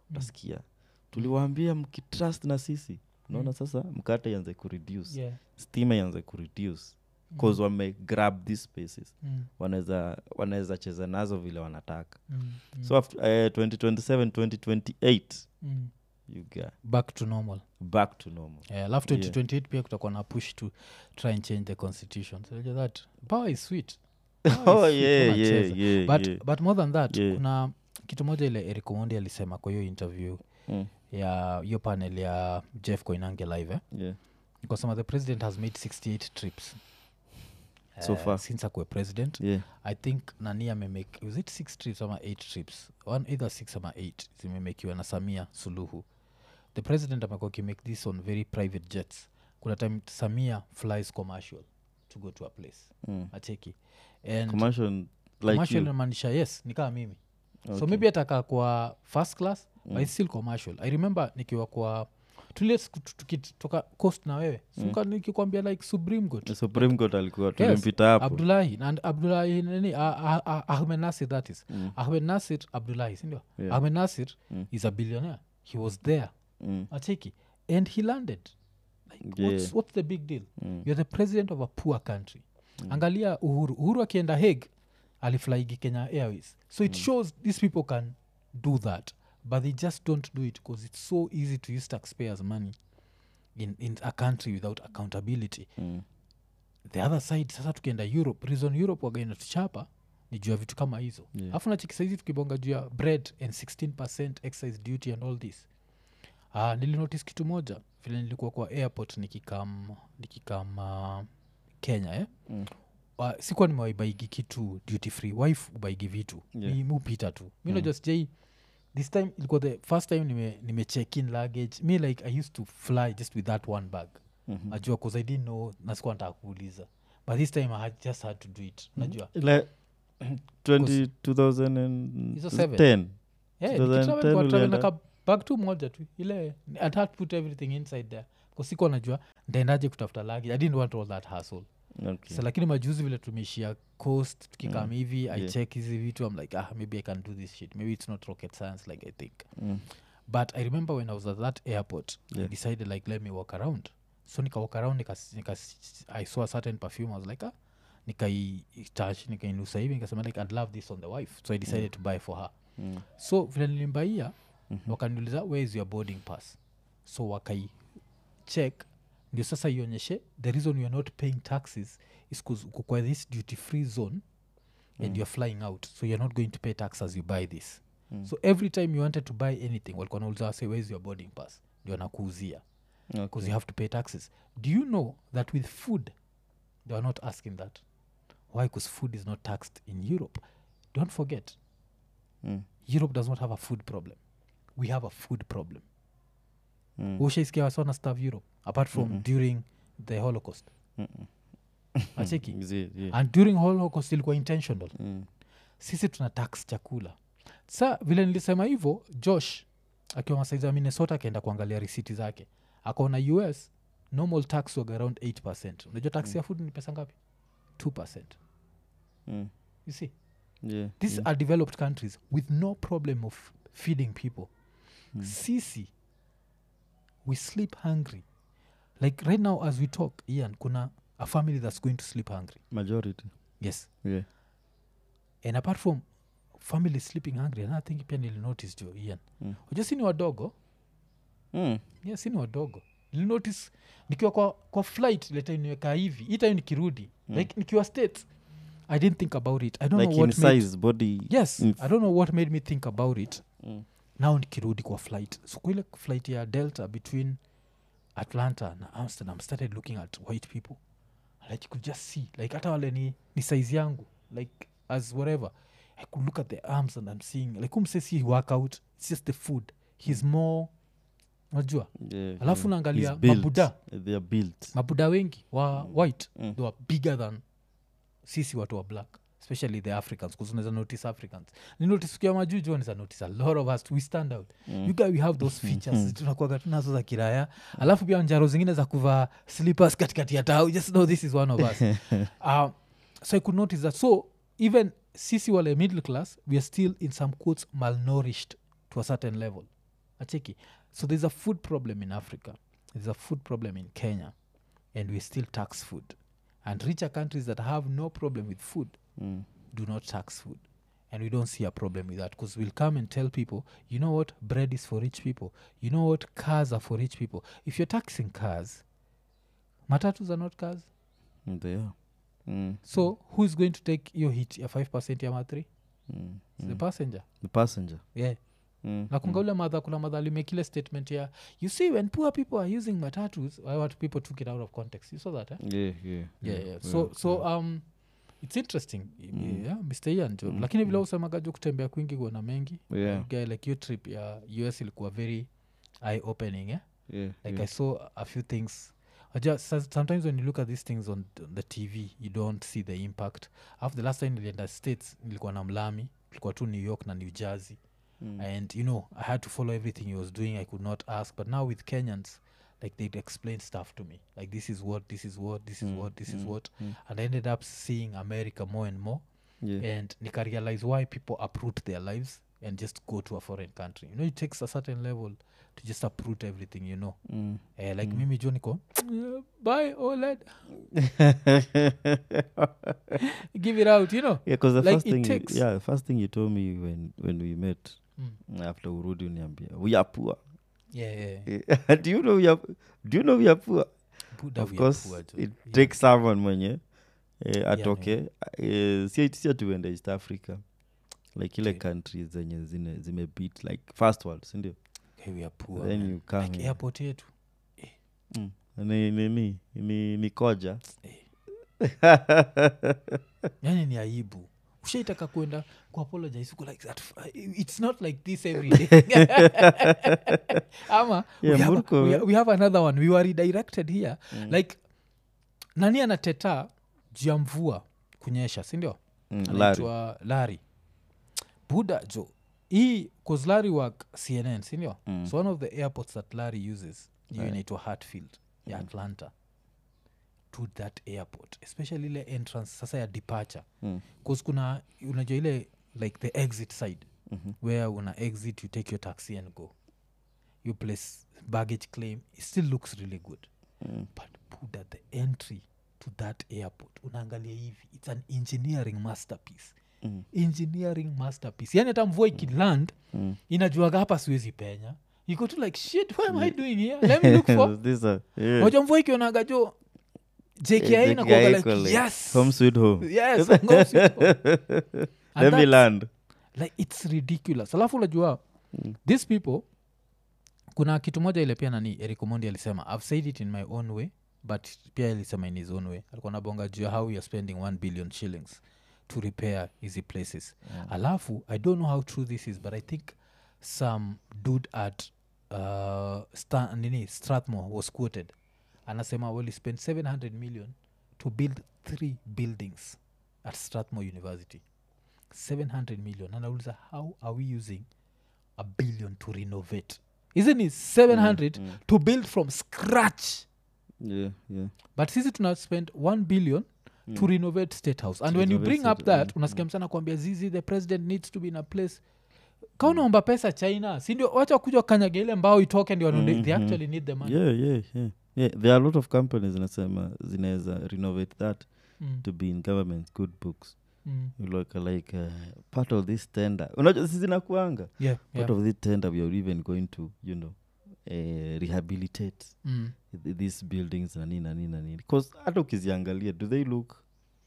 utasikia tuliwaambia mkitrust na sisi unaona sasa mkate ianze kureduce yeah. stima ianze kureduce cause wame grab these spaces mm. wanaweza wanaweza cheza nazo vile wanataka Mm. Mm. so after, uh, 2027 2028 mm. you get back to normal back to normal Eh, alafu Yeah. 2028 pia kutakuwa na push to try and change the constitution so unajua that power is sweet Power is oh sweet, yeah wanacheza. yeah yeah, but, yeah. but more than that Yeah. kuna kitu moja ile eric omondi alisema kwa hiyo interview Mm, ya hiyo panel ya jeff koinange live eh? yeah. ikasema the president has made 68 trips So Eh, far. since akuwe president yeah i think nani amemake was it six trips ama eight trips one either six ama eight zimemekiwa na samia suluhu the president amekuwa akimake this on very private jets kuna time samia flies commercial to go to a place mm. acheki and commercial like commercial you. inamaanisha yes ni kama mimi so Okay. maybe atakaa kwa first class mm. but Mm. it's still commercial i remember nikiwa kwa tulie siku tu- tukitoka coast na wewe suka nikikwambia like supreme good supreme court alikuwa Yes, tulimpita hapo abdulahi and abdulahi nini ah- ah- ah- ahmed nasir that is Mm. ahmed nasir abdulahi sindio Yeah. ahmed nasir Mm. is a billionaire he was there Mm, acheki and he landed like, what's, Yeah. what's the big deal mm, you're the president of a poor country angalia uhuru uhuru akienda hague aliflaigi kenya airways so it shows these people can do that but they just don't do it because it's so easy to use taxpayers money in, in a country without accountability mm. the other side sasa tukienda europe reason europe wagaina tuchapa ni juu ya vitu kama hizo Yeah. alafu nachiki saizi tukibonga juu ya bread and 16 excise duty and all this uh, nilinotice kitu moja vile nilikuwa kwa airport nikikam nikikam uh, kenya eh? Mm. uh, sikuwa nimewaibaigi kitu duty free wife ubaigi vitu Yeah. mi mupita tu mi najua sijai this time ilikuwa the first time nime, nime check in luggage mi like i used to fly just with that one bag Mhm. najua cause i didn't know nasikuwa nataka kuuliza but this time i had just had to do it najua Ile 20 Hizo seven. 2010 Yeah, 2010 nikitravel kwa travel ulienda? na ka bag tu moja tu ile i had to put everything inside there kusikuwa najua ndaendaje kutafuta lagi i didn't want all that hustle Okay. so lakini majuzi vile tumeishia coast tukikam Mm. hivi i Yeah. check hizi vitu i'm like ah maybe i can do this shit maybe it's not rocket science like i think Mm, but i remember when i was at that airport i Yeah. decided like let me walk around so nika walk around nika, nika, i saw a certain perfume i was like ah nikaitouch nikainusa hivi nikasema like i'd love this on the wife so i decided to buy for her mm, so vile nilimbaia Mhm. wakaniuliza where is your boarding pass so wakai check ndio sasa ionyeshe the reason youare not paying taxes is bcause uko kwa this duty free zone and Mm. you're flying out so you're not going to pay tax as you buy this Mm. so every time you wanted to buy anything walikuwa nauliza wase where is your boarding pass ndio anakuuzia okay. because you have to pay taxes do you know that with food they are not asking that why because food is not taxed in europe don't forget Mm, europe does not have a food problem we have a food problem mm, ushaiskia wasona staff europe apart from Mm-mm. during the holocaust mm-mm. acheki Zi- yeah. and during holocaust ilikuwa intentional Mm, sisi tuna tax chakula sa vile nilisema hivyo josh akiwa masaizi ya minnesota akaenda kuangalia risiti zake akaona us normal tax wag around 8 unajua tax ya food ni pesa ngapi 2 mm, you see yeah, these yeah. are developed countries with no problem of feeding people Mm. sisi we sleep hungry like right now as we talk ian kuna a family that's going to sleep hungry majority yes yeah. and apart from family sleeping hungry another thing pia nilinotice jo ian Mm. uja sini wadogo Mm, yeah, sini wadogo nilinotice nikiwa kwa, kwa flight leta niweka hivi hii time nikirudi Mm. like nikiwa states i didn't think about it i don't like know in what made, size body yes in i don't know what made me think about it Mm, now nikirudi kwa flight so kwa ile flight ya delta between atlanta na amsterdam started looking at white people like you could just see like hata wale ni, ni size yangu like as whatever i could look at the arms and i'm seeing like umse si workout it's just the food he's more unajua yeah, Alafu yeah. unaangalia He's built. mabuda. they are built mabuda wengi wa white Mm. they were bigger than sisi watu wa black especially the africans bcause unaweza notice africans ni notice ukiwa majuu juu unaweza notice a lot of us we stand out Mm. you guy we have those features tunakuaga tunazo za kiraya alafu pia njaro zingine za kuvaa slippers katikati ya tau just know this is one of us um, so i could notice that so even sisi wale middle class we are still in some quotes malnourished to a certain level acheki so there's a food problem in africa there's a food problem in kenya and we still tax food and richer countries that have no problem with food Mm. do not tax food and we don't see a problem with that because we'll come and tell people you know what bread is for rich people you know what cars are for rich people if you're taxing cars matatus are not cars Mm, they are mm. so who's going to take your hit ya 5 ya ma 3 Mm. the Mm. passenger the passenger yeah mm. nakunga ule madha kuna madha alimekile statement ya you see when poor people are using matatus why what people took it out of context you saw that eh? yeah, yeah, yeah, yeah. so so um it's interesting Mm. yeah, mr ian jo Mm, lakini vile mm. usemaga jo kutembea kwingi kuona mengi yeah, guy like your trip ya us ilikuwa very eye opening eh? yeah, like yeah. i saw a few things I just, so- sometimes when you look at these things on th- the tv you don't see the impact after the last time nilienda states nilikuwa na mlami tulikuwa tu new york na new jersey Mm. and you know i had to follow everything he was doing i could not ask but now with kenyans like they'd explain stuff to me like this is what this is what this is Mm, what this is mm, what mm. and i ended up seeing america more and more yeah. and nika realize why people uproot their lives and just go to a foreign country you know it takes a certain level to just uproot everything you know Mm. eh, like Mm. mimi jo niko "Yeah, bye oled give it out you know yeah, because the Like, first it thing, takes- you, yeah, the first thing you told me when when we met mm. after urudi uniambia we are poor. yeah, yeah. Eh, do you know we are? Do you know we are poor? Buddha of we are course, poor, jo. it Yeah. takes someone mwenye eh, yeah. atoke eh, si si atuende east africa like ile Okay. countries zenye zine- zimebeat like first world sindio Okay, we are poor, then man. you come like here. airport yetu Mm. ni, ni, ni, ni, ni koja yani ni aibu ushaitaka kwenda kuapologize uko like that it's not like this every day ama we, Yeah, have, Murko, we, eh? we have another one we were redirected here Mm. like nani anateta juu ya mvua kunyesha sindio Mm, Larry. anaitwa lari buda jo hii cause lari work cnn sindio Mm. so one of the airports that larry uses hiyo Right. inaitwa hartfield ya Mm. atlanta to that airport especially ile entrance sasa ya departure Mm. bcause kuna unajua ile like the exit side Mhm. where una exit you take your taxi and go you place baggage claim it still looks really good Mm. but buda the entry to that airport unaangalia hivi it's an engineering masterpiece Mm. engineering masterpiece yani hata mvua ikiland Mm. inajuaga hapa siwezi penya iko tu like shit what am i doing here let me look for These are- yeah. moja mvua ikionaga jo jki Yeah, inakuaga JKI like iko like, yes home sweet home yes home sweet home. And let me that's- land like it's ridiculous alafu unajua Mm. these people kuna kitu moja ile pia nani erikomondi alisema i've said it in my own way but pia alisema in his own way alikuwa nabonga juu ya how youare spending 1 billion shillings to repair easy places Yeah. alafu i don't know how true this is but i think some dude at uh, Sta- nini strathmore was quoted anasema well he spent 700 million to build three buildings at strathmore university 700 million anauliza how are we using a billion to renovate isn't it 700 Mm. to build from scratch yeah, yeah. but sisi tuna spend 1 billion to Mm. renovate state house and To when you renovate bring up state- that mm, unasikia mm. msana kuambia zizi the president needs to be in a place kaunaomba pesa china sindio wacha kuja kanyaga ile mbao itoke ndio mm they Mhm. actually need the money yeah yeah yeah yeah there are a lot of companies zinasema zinaweza renovate that mm. to be in government good books Mm. You look like uh, part of this tender unajua si zinakuanga yeah, part yeah. of this tender we are even going to you know uh, rehabilitate Mm. th- these buildings na nini na nini na nini bcause hata ukiziangalia do they look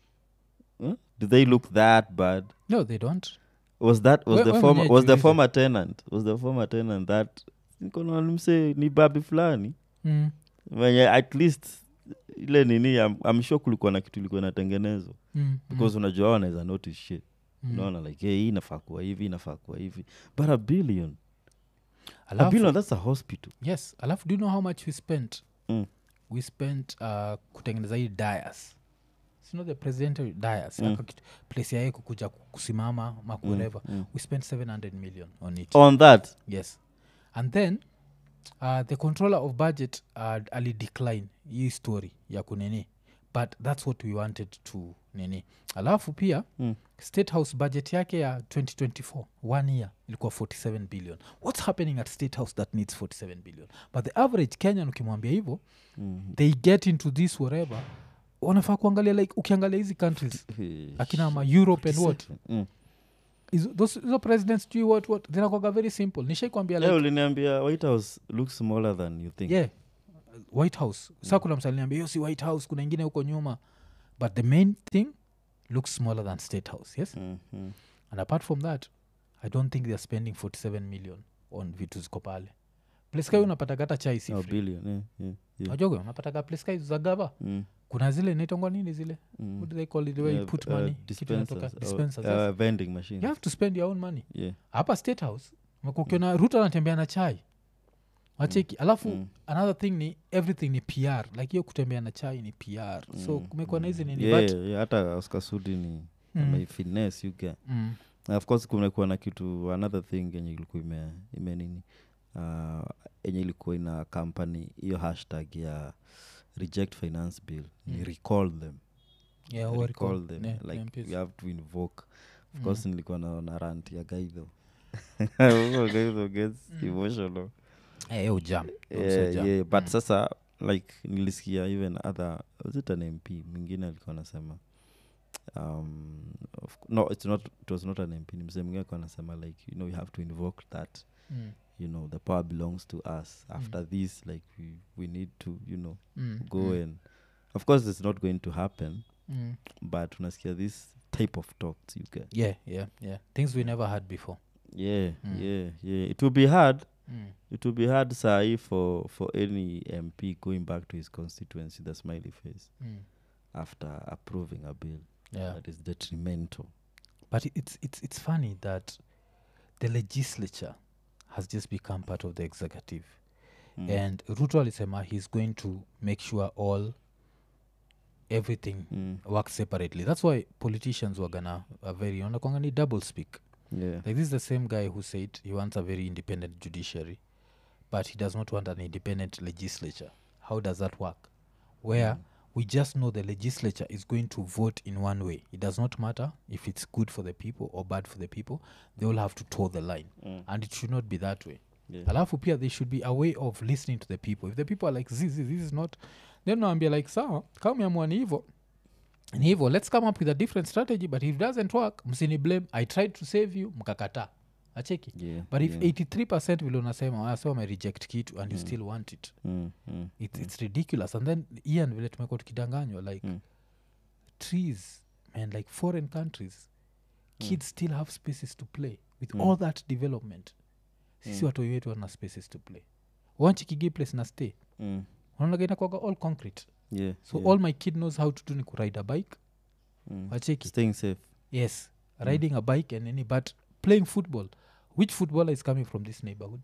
huh? do they look that bad no they don't was that was We- the we former mwenyewe was the jiulize. former tenant was the former tenant that nikonaona mse ni babi fulani mm. wenye at least ile nini I'm, I'm sure kulikuwa na kitu ilikuwa inatengenezwa Mm. because unajua hao wanaweza notice shit mm. unaona like hey, hii inafaa kuwa hivi inafaa kuwa hivi but a billion a Alafu- billion that's a hospital yes alafu do you know how much we spent Mm. we spent uh, kutengeneza hii dias sino the presidential dias Mm. mm. place yae kukuja ku- kusimama ma whatever mm. we spent 700 million on it on that yes and then uh, the controller of budget uh, ali decline hii story ya kunini but that's what we wanted to nini alafu pia Mm. state house budget yake ya 2024 one year ilikuwa 47 billion what's happening at state house that needs 47 billion but the average kenyan ukimwambia hivyo Mm. they get into this whatever wanafaa kuangalia like ukiangalia hizi countries akina ma europe and what Mm. hizo those- hizo presidents jui what what zinakwaga very simple nishaikwambia Leo like uliniambia white house looks smaller than you think yeah white house sa kuna msaliniambia hiyo si white house kuna ingine huko nyuma but the main thing looks smaller than state house yes Mm, mm. and apart from that i don't think theyare spending 47 million on vitu ziko pale place kai unapataga hata chai si Oh, free. billion yeah, yeah, yeah. Wajoge, unapataga place kai za gava Mm, kuna zile inaitangwa nini zile mm. what do they call it the way you Yeah, put uh, money kitu inatoka dispensers, or, dispensers uh, yes. vending machines you have to spend your own money yeah hapa state house umekuwa ukiona ruto anatembea na chai wacheki alafu Mm. another thing ni everything ni pr like hiyo kutembea na chai ni pr so Mm, kumekuwa na hizi nini yeah, but yeah, hata oscar sudi ni Mm. amefinesse you get mm, na of course kumekuwa na kitu another thing yenye ilikuwa ime, ime nini uh, yenye ilikuwa ina company hiyo hashtag ya reject finance bill ni Mm. recall them yeah, what recall recall, them yeah, like MPs. we have to invoke of Mm. course nilikuwa naona rant ya gaidho gaidho gets Mm. emotional Eh, hiyo jam Hiyo yeah, msee jam. yeah, but Mm. sasa like nilisikia even other was it an mp mwingine alikuwa anasema um, of, no it's not it was not an mp ni msee mwingine alikuwa anasema like you know we have to invoke that Mm, you know the power belongs to us after this like we, we need to you know mm, go mm, and of course it's not going to happen mm. but unasikia this type of talks you get yeah yeah yeah things we never had before yeah Mm. yeah yeah it will be hard mm. it will be hard sahi for for any mp going back to his constituency the smiley face Mm. after approving a bill yeah that is detrimental but it- it's, it's, it's funny that the legislature has just become part of the executive Mm. and ruto alisema he's going to make sure all everything Mm. works separately that's why politicians were gonna are very wanakwanga ni double speak yeah like this is the same guy who said he wants a very independent judiciary but he does not want an independent legislature how does that work where we just know the legislature is going to vote in one way it does not matter if it's good for the people or bad for the people they all have to toe the line Mm. and it should not be that way yeah alafu pia there should be a way of listening to the people if the people are like this, this, this is not then naambia like sawa kama meamua ni hivo ni hivo let's come up with a different strategy but if it doesn't work msini blame i tried to save you mkakataa acheki yeah but if yeah. 83 vile unasema wase wamereject kitu and you still want it mm. Mm. it's, it's ridiculous and then ian vile tumekuwa tukidanganywa like Mm. trees man like foreign countries kids still have spaces to play with Mm. all that development sisi Mm. watoi wetu wana spaces to play wanchikigi place na stay Mm. unaonaga inakwaga all concrete yeah so yeah. all my kid knows how to do ni kuride a bike mm. wacheki staying safe yes riding a bike and any but playing football which footballer is coming from this neighborhood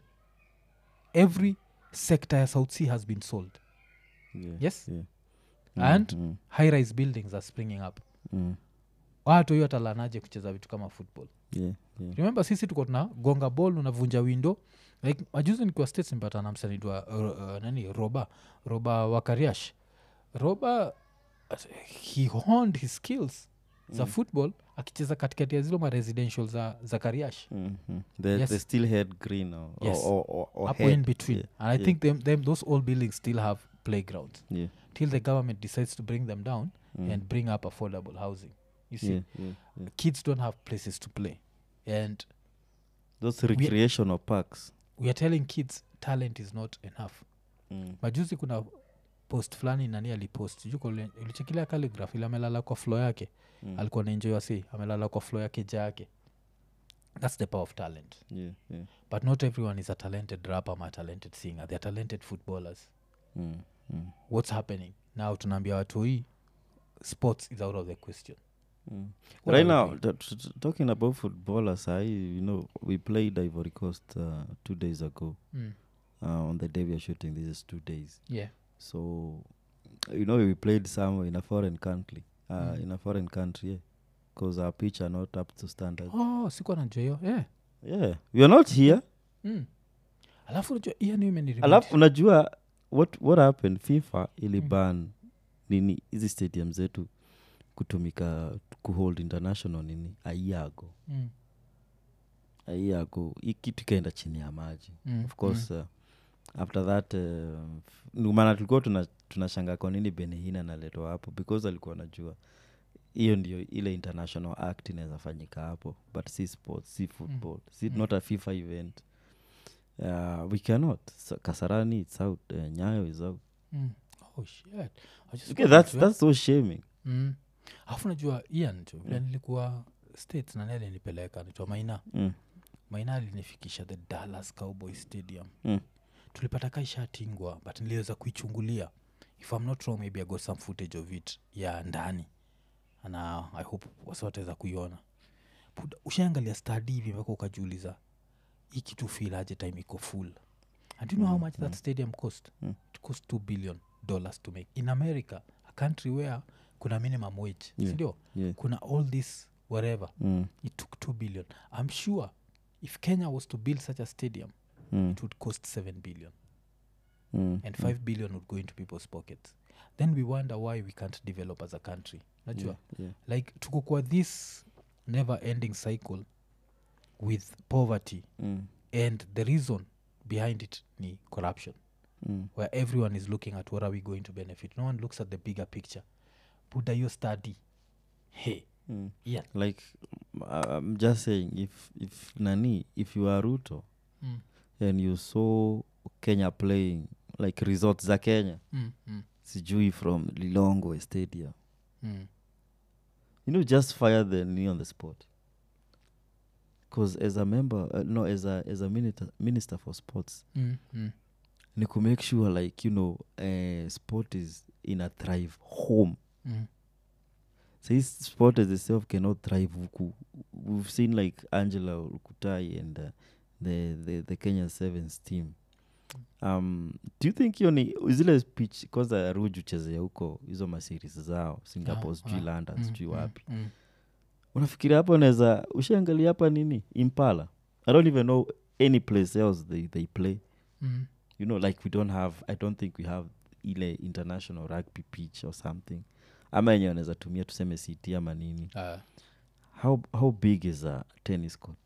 every sector ya south sea has been sold yeah yes yeah And? mm. high rise buildings are springing up Mm. watu hiyo atalanaje kucheza vitu kama football yeah yeah remember sisi tuko tuna gonga ball unavunja window like majuzi nikiwa states mpata na msanidwa uh, uh, nani roba roba wakariash roba uh, he honed his skills za Mm. football akicheza katikati ya zile maresidential za, za kariash mm-hmm. they, Yes. they still had green or, Yes. or, or, or hapo in head. between yeah, and i yeah. think them, them, those old buildings still have playgrounds yeah till the government decides to bring them down mm. and bring up affordable housing you see yeah, yeah, yeah. kids don't have places to play and those recreational parks we are telling kids talent is not enough mm. majuzi kuna post fulani nani alipost juko ulichekilia calligraph ili amelala kwa flo yake Mm. alikuwa naenjoy wasi amelala kwa flo yake ja yake thats the power of talent yeah yeah but not everyone is a talented rapper ama a talented singer they're talented footballers mm. Mm. what's happening now tunaambia watu hii sports is out of the question Mm. What right are we now t- t- t- talking about footballers i you know we played ivory coast uh, two days ago mm. uh, on the day we are shooting this is two days yeah so you know we played somewhere in a foreign country uh, Mm. in a foreign country yeah because our pitch are not up to standard oh sikuwa najua hiyo yeah. yeah we are not here mm. alafu najua hiyo ni imeniremind- alafu unajua what, what happened fifa iliban nini hizi stadium zetu kutumika kuhold international nini aiago Mm. aiago hii kitu ikaenda chini ya maji Mm, of course uh, after that uh, ndio maana tulikuwa tuna tunashanga kwa nini benihina naletwa hapo because alikuwa anajua hiyo ndio ile international act inaweza fanyika hapo but si sports si football si Mm. not a fifa event uh, we cannot so, kasarani it's out uh, nyayo is out Mm. Oh, shit. I just okay, got that's, to, eh? that's so shaming Mm. alafu najua ian jo vile nilikuwa states na nele nipeleka nitwa maina mm. maina alinifikisha the dallas cowboy stadium Mm. tulipata kaishatingwa but niliweza kuichungulia if i'm not wrong maybe i got some footage of it ya ndani na i hope wasi wataweza kuiona Buda, ushaangalia stadi hivi mpaka ukajiuliza hii kitu feel aje time iko full and you know how much that stadium cost Mm. it cost 2 billion dollars to make in america a country where kuna minimum wage Yeah. sindio yeah. kuna all this whatever mm. it took 2 billion i'm sure if kenya was to build such a stadium Mm. it would cost 7 billion Mm. and 5 billion would go into people's pockets then we wonder why we can't develop as a country najua yeah. yeah. like tuko kwa this never ending cycle with poverty Mm. and the reason behind it ni corruption Mm. where everyone is looking at what are we going to benefit no one looks at the bigger picture buda your study hey Mm. yeah like uh, i'm just saying if if nani if you are ruto mm, and you saw kenya playing like resorts za kenya mm, mm, sijui from lilongwe stadium mm. you know just fire the knee on the spot because as a member uh, no as a as a minister, minister for sports Mm, mm. ni ku make sure like you know uh, sport is in a thrive home Mm. so his sport as itself cannot thrive huku we've seen like angela ukutai and uh, the, the, the kenya sevens team um, do you think hiyo ni zile pitch kwanza ruju chezea huko hizo maseries zao singapore Ah, sijui ah, london mm, sijui mm, wapi mm. unafikiria hapo naweza ushaangalia hapa nini impala i don't even know any place else they, they play Mm. you know like we don't have i don't think we have ile international rugby pitch or something ama yenye wanaweza tumia tuseme ct ama nini Ah, how, how big is a tennis court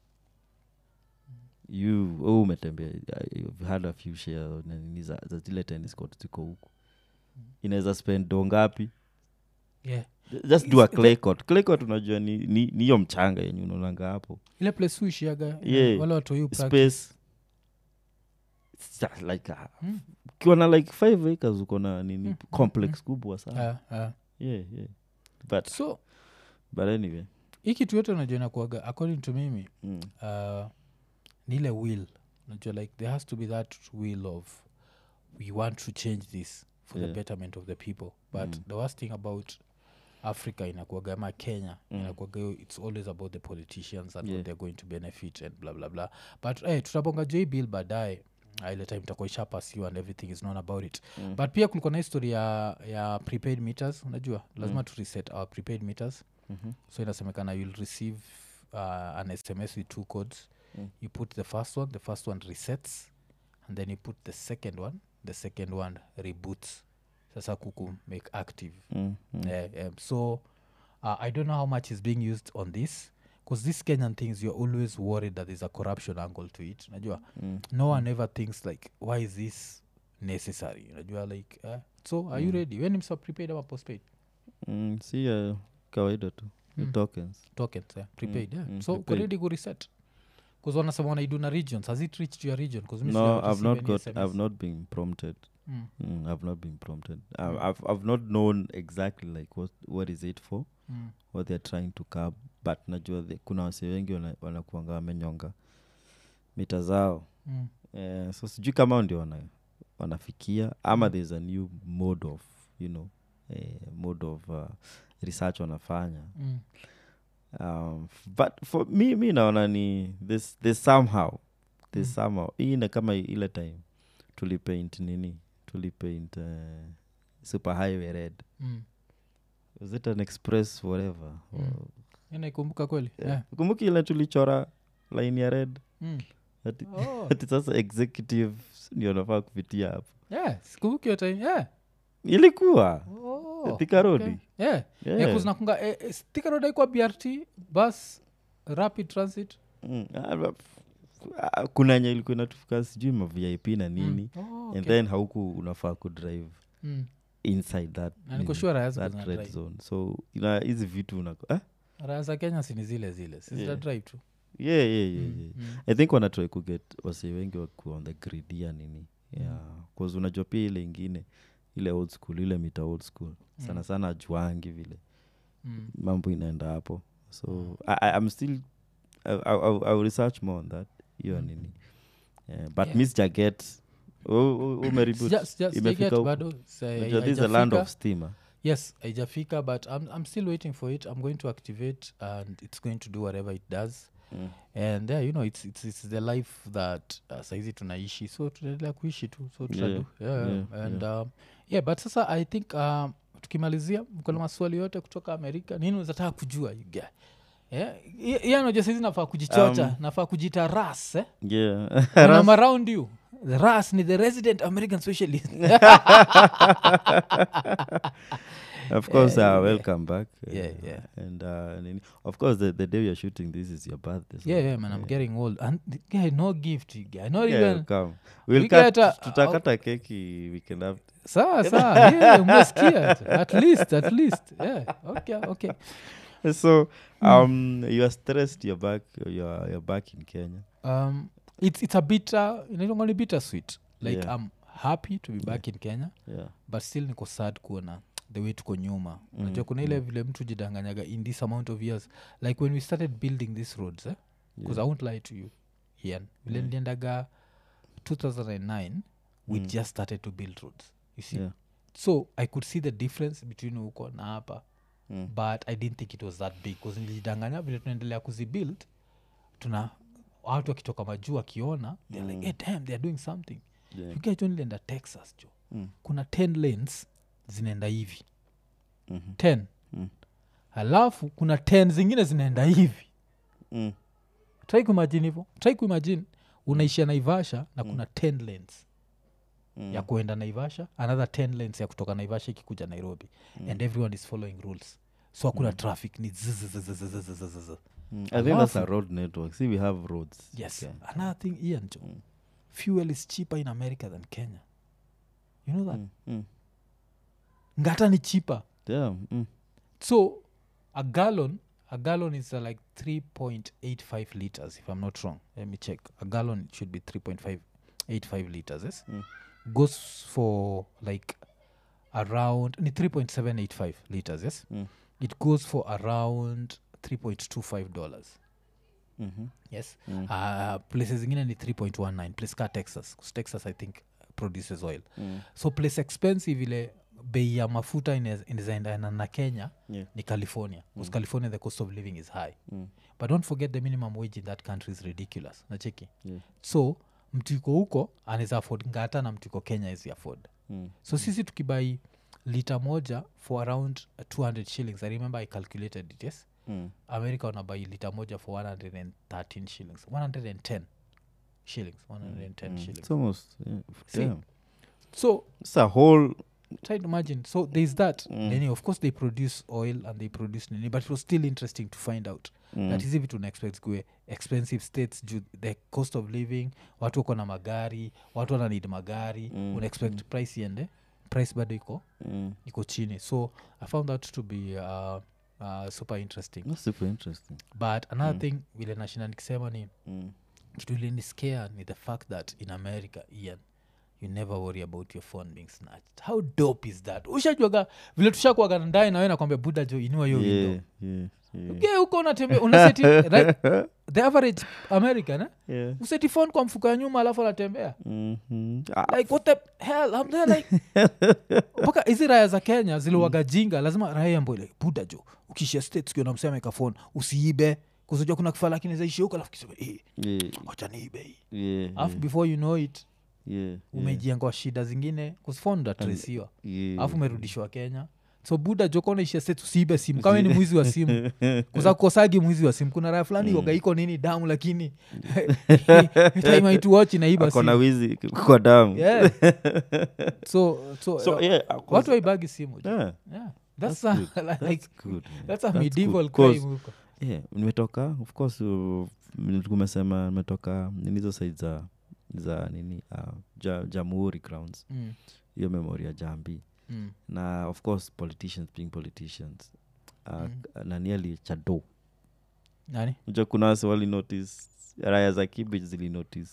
you oh, umetembea uh, you've had a few share na nini za, za zile tennis court ziko huku inaweza spend do ngapi yeah just do a Is- clay court clay court unajua ni ni ni hiyo mchanga yenye unaonanga hapo ile place uishiaga Yeah. wale watu yu practice. space It's just like a, Mm. ukiwa na like five acres uko na nini Mm, complex kubwa sana Ah, ah. yeah, yeah. but so but anyway hii kitu yote unajua inakuaga according to mimi mm. uh, ni ile will unajua like there has to be that will of we want to change this for Yeah. the betterment of the people but Mm. the worst thing about africa inakuaga ama kenya Mm. inakuaga hiyo it's always about the politicians and Yeah. what they're going to benefit and blah blah blah but hey, tutabonga j bill baadaye Ah, ile time itakuwa ishapasiwa and everything is known about it Mm. but pia kulikuwa na history ya, ya prepaid meters unajua lazima Mm. tu reset our prepaid meters Mhm. so inasemekana you'll receive uh, an sms with two codes Mm. you put the first one the first one resets and then you put the second one the second one reboots sasa kuku make active Mm, mm. Eh, um, so uh, i don't know how much is being used on this because these kenyan things you're always worried that there's a corruption angle to it najua Mm. no one ever thinks like why is this necessary najua like uh, so are you Mm. ready when imsa prepaid ama postpaid Mm, si uh, kawaida tu Ni Mm. tokens tokens yeah, prepaid yeah. mm, so prepaid. kuredi kureset bcause wanasema wanaidu na regions has it reached your region 'Cause mi no sijawa i've receive not any got SMS. i've not been prompted Mm, mm, i've not been prompted Mm. I've, I've, I've not known exactly like what, what is it for mm, what they're trying to curb but najua the, kuna wase wengi wana- wanakuanga wamenyonga mita zao mm, eh, so sijui kama hao ndio wana, wanafikia ama Mm. there's a new mode of you know eh, mode of uh, research wanafanya mm, um, f- but for me mi naona ni this, this somehow this Mm. somehow hii ina kama ile time tulipaint nini tulipaint uh, super highway red mm. was it an express whatever Mm. inaikumbuka kweli yeah. yeah. kumbuki ile tulichora line ya red Mm. ati, Oh. ati sasa executive ndio nafaa kupitia hapo yeah, sikumbuki hiyo time yeah. ilikuwa oh, Oh, Thika Road. okay. yeah. Yeah. Yeah, 'cause nakunga eh, eh, Thika Road haikuwa brt bus rapid transit Mm, ah, ba- f- ah, kuna nye ilikuwa inatufika sijui ma vip na nini Oh, and okay. then hauku unafaa kudrive Mm. inside that Na niko nini, sure raya ziko that zina red drive. zone so ina hizi vitu unako eh? raya za kenya sini zile zile sizita Yeah. drive tu yeah, yeah, yeah, Mm, yeah. mm. i think wanatrai kuget wase wengi wakuwa on the grid ya nini yeah. cause unajua pia ile ingine ile old school ile mita old school sana sana ajuangi vile Mm. mambo inaenda hapo so I, I, i'm still I, I, I'll, I'll research more on that hiyo nini yeah, but Yeah. miss jaget umeribut Sija- sija- imefika sijaget huku? bado sa- Unajua this is a land haijafika. of steamer yes haijafika but I'm, i'm still waiting for it i'm going to activate and it's going to do whatever it does Mm. and yeah, you know it's, it's, it's the life that uh, saizi tunaishi so tunaendelea kuishi tu so tutadu yeah, yeah, and Um, yeah but sasa i think um, tukimalizia mkona maswali yote kutoka amerika nini unazataka kujua you guy? yeah? yanoja saizi nafaa kujichocha Um, nafaa kujita ras eh? yeah When I'm around you the ras ni the resident american socialist of course Yeah, uh, yeah. welcome back Yeah, uh, yeah. and uh, nini- of course the, the day you're shooting this is your birthday so yeah, yeah man i'm getting old and the guy no gift you guy not yeah, even come we'll We cut, get a- tutakata keki we can have sawa sawa yeah, umesikia at least at least yeah okay okay so um you're stressed you're back you're, you're back in kenya um it's it's a bitter inaitangani bitter sweet like Yeah. i'm happy to be back in kenya yeah but still niko sad kuona the way tuko nyuma Mm, najua kuna ile vile mtu jidanganyaga in this amount of years like when we started building these roads eh? because i won't lie to you ian vile niliendaga 2009 we just started to build roads you see Yeah. so i could see the difference between huko na hapa Mm. but i didn't think it was that big bcause nilijidanganya vile tunaendelea kuzibuild tuna watu wakitoka majuu wakiona they're like hey, damn they're doing something Yeah. you guys nilienda texas jo Mm. kuna 10 lanes zinaenda hivi Mhm. 10 Mm. halafu kuna 10 zingine zinaenda hivi Mm. trai kuimajini hivo trai kuimajini unaishia naivasha na kuna 10 lanes Mm. ya kuenda naivasha another 10 lanes ya kutoka naivasha ikikuja nairobi and everyone is following rules so hakuna traffic ni zzzzzzzzzzz. Mm. i think that's a Alafu- road network see we have roads yes Okay. another thing ian jo fuel is cheaper in america than kenya you know that Mm. Mm. ngata ni cheaper Damn. Mm. so a gallon a gallon is uh, like 3.85 liters if i'm not wrong let me check a gallon should be 3.585 liters yes Mm. goes for like around ni 3.785 liters yes Mm. it goes for around 3.25 dollars Mhm. yes Mm. uh, places zingine ni 3.19 place ka texas 'cause texas i think produces oil Mm. so place expensive ile bei ya mafuta ine- inazaendana na kenya Yeah. ni california because california the cost of living is high Mm. but don't forget the minimum wage in that country is ridiculous nacheki Yeah. so mtu iko huko anaweza afford ngata na mtu iko kenya is afford Mm. so sisi tukibai lita moja for around 200 shillings i remember i calculated it yes Mm. america wanabai lita moja for 113 shillings 110 shillings 110 Mm. shillings It's almost yeah. See? Damn. so It's a whole try to imagine so there's that Mm. Nini, of course they produce oil and they produce nini but it was still interesting to find out Mm. that hizi vitu unaexpect kue expensive states juu the cost of living watu wako na magari watu wana need magari Mm, unaexpect price iende price bado iko Mm. iko chini so i found that to be uh, uh, super interesting That's super interesting. but another thing vile nashinda nikisema ni Mm. kitu iliniscare ni the fact that in america ian you never worry about your phone being snatched how dope is that ushajuaga vile tushakuaga ndae nawe nakwambia buda jo inua hiyo Yeah, window yeah, yeah. ge huko unatembea unaseti right? the average american eh? Yeah. useti phone kwa mfuko ya nyuma alafu anatembea Mhm. Ah, like what the hell I'm there like mpaka hizi raya za kenya ziliwaga jinga lazima raya ambo like buda jo ukishia states ukiona msee ameweka phone usiibe kuzajua kuna kifaa lakini zaishia huko alafu kisema eh, yeah, wacha niibe hii yeah, alafu yeah, before you know it yeah, umejiangwa shida zingine kusfondatresiwa yeah, alafu umerudishwa kenya so buda jokonaishia se tusiibe simu kama ni mwizi wa simu kusakosagi mwizi wa simu kuna raya fulani mm. iko nini damu lakini taimaituwach inaiba akona simu wizi kwa damu yeah. so, so, so uh, yeah, of course- watu waibagi simu jo. yeah, yeah. that's, That's a, good. like, good, man. that's a That's medieval good, 'cause- crime huko yeah, nimetoka of course uh, m- kumesema nimetoka nini hizo side za za nini uh, ja, jamhuri grounds mm. hiyo memori ya jambi Mm. na of course politicians being politicians uh, Mm. mm. na nearly chado nani ja kuna wase wali notice raya za kibich zili notice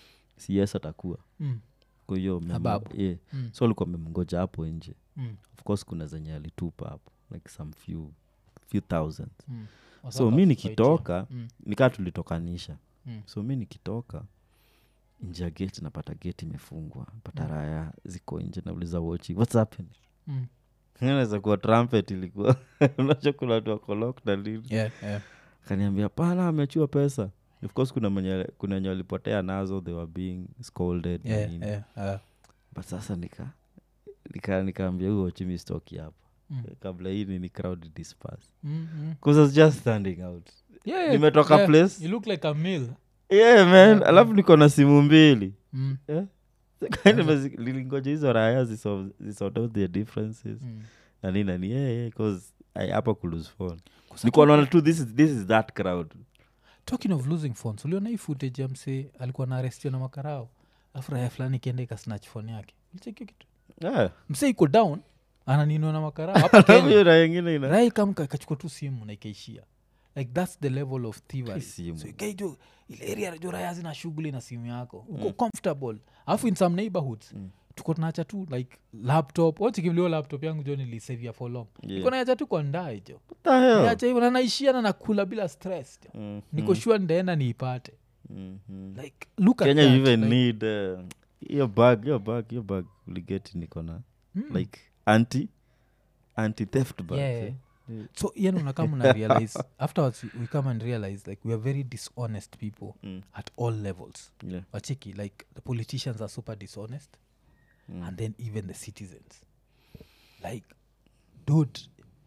cs atakuwa mm. kwa hiyo memo- Ababu. yeah. Mm. so alikuwa memngoja hapo nje Mm. of course kuna zenye alitupa hapo like some few few thousands Mm. so Wasaka mi fightia. nikitoka Mm. nikaa tulitokanisha Mm. so mi nikitoka nje ya gate napata gate imefungwa pata Mm. raya ziko nje nauliza wochi whats happening Mm. naweza kuwa trumpet ilikuwa unacho kuna watu wako locked na nini Yeah, yeah. kaniambia pana amechua pesa of course kuna mwenye kuna wenye walipotea nazo they were being scolded na Yeah, nini. yeah, uh, but sasa nika nika nikaambia huyo chimi stoki hapa mm. kabla hii nini crowd disperse Mm, mm. because I was just standing out Yeah, yeah, Nimetoka yeah. place. You look like a meal. yeah man Yeah, alafu niko na simu mbili Mm, yeah? Nimezi- lilingoja hizo raya ziso- zisort out their differences mm. na nini nani yeah, yeah, 'cause I- hapa kulose phone Kwa nikuwa sababu- naona tu this is, this is that crowd talking of losing phones uliona hii footage ya msee alikuwa na arestio na makarao alafu raya fulani ikienda ikasnatch phone yake ulichekio kitu yeah. msee iko down ananinwa na makarao hapa hiyo kenya raya ingine ina raya ikamka ikachukua tu simu na ikaishia like thats the level of thievery simu. so ikaijo ile area jo raya zina shughuli na simu yako uko comfortable alafu in some neighborhoods Mm. tuko tunacha tu like laptop wachikimlio laptop yangu jo nilisavia for long Yeah. iko naacha tu kwa ndae jo What the hell? niacha hivyo na naishia na nakula bila stress jo Mm, niko mm, sure ndaenda niipate mm, mm. like look at kenya that, you even like, need uh, your bag your bag your bag uliget niko na mm, like anti anti theft bag yeah. eh? so yani unakama una realize afterwards we- we come and realize like we are very dishonest people Mm, at all levels yeah. wacheki like the politicians are super dishonest Mm. and then even the citizens like dud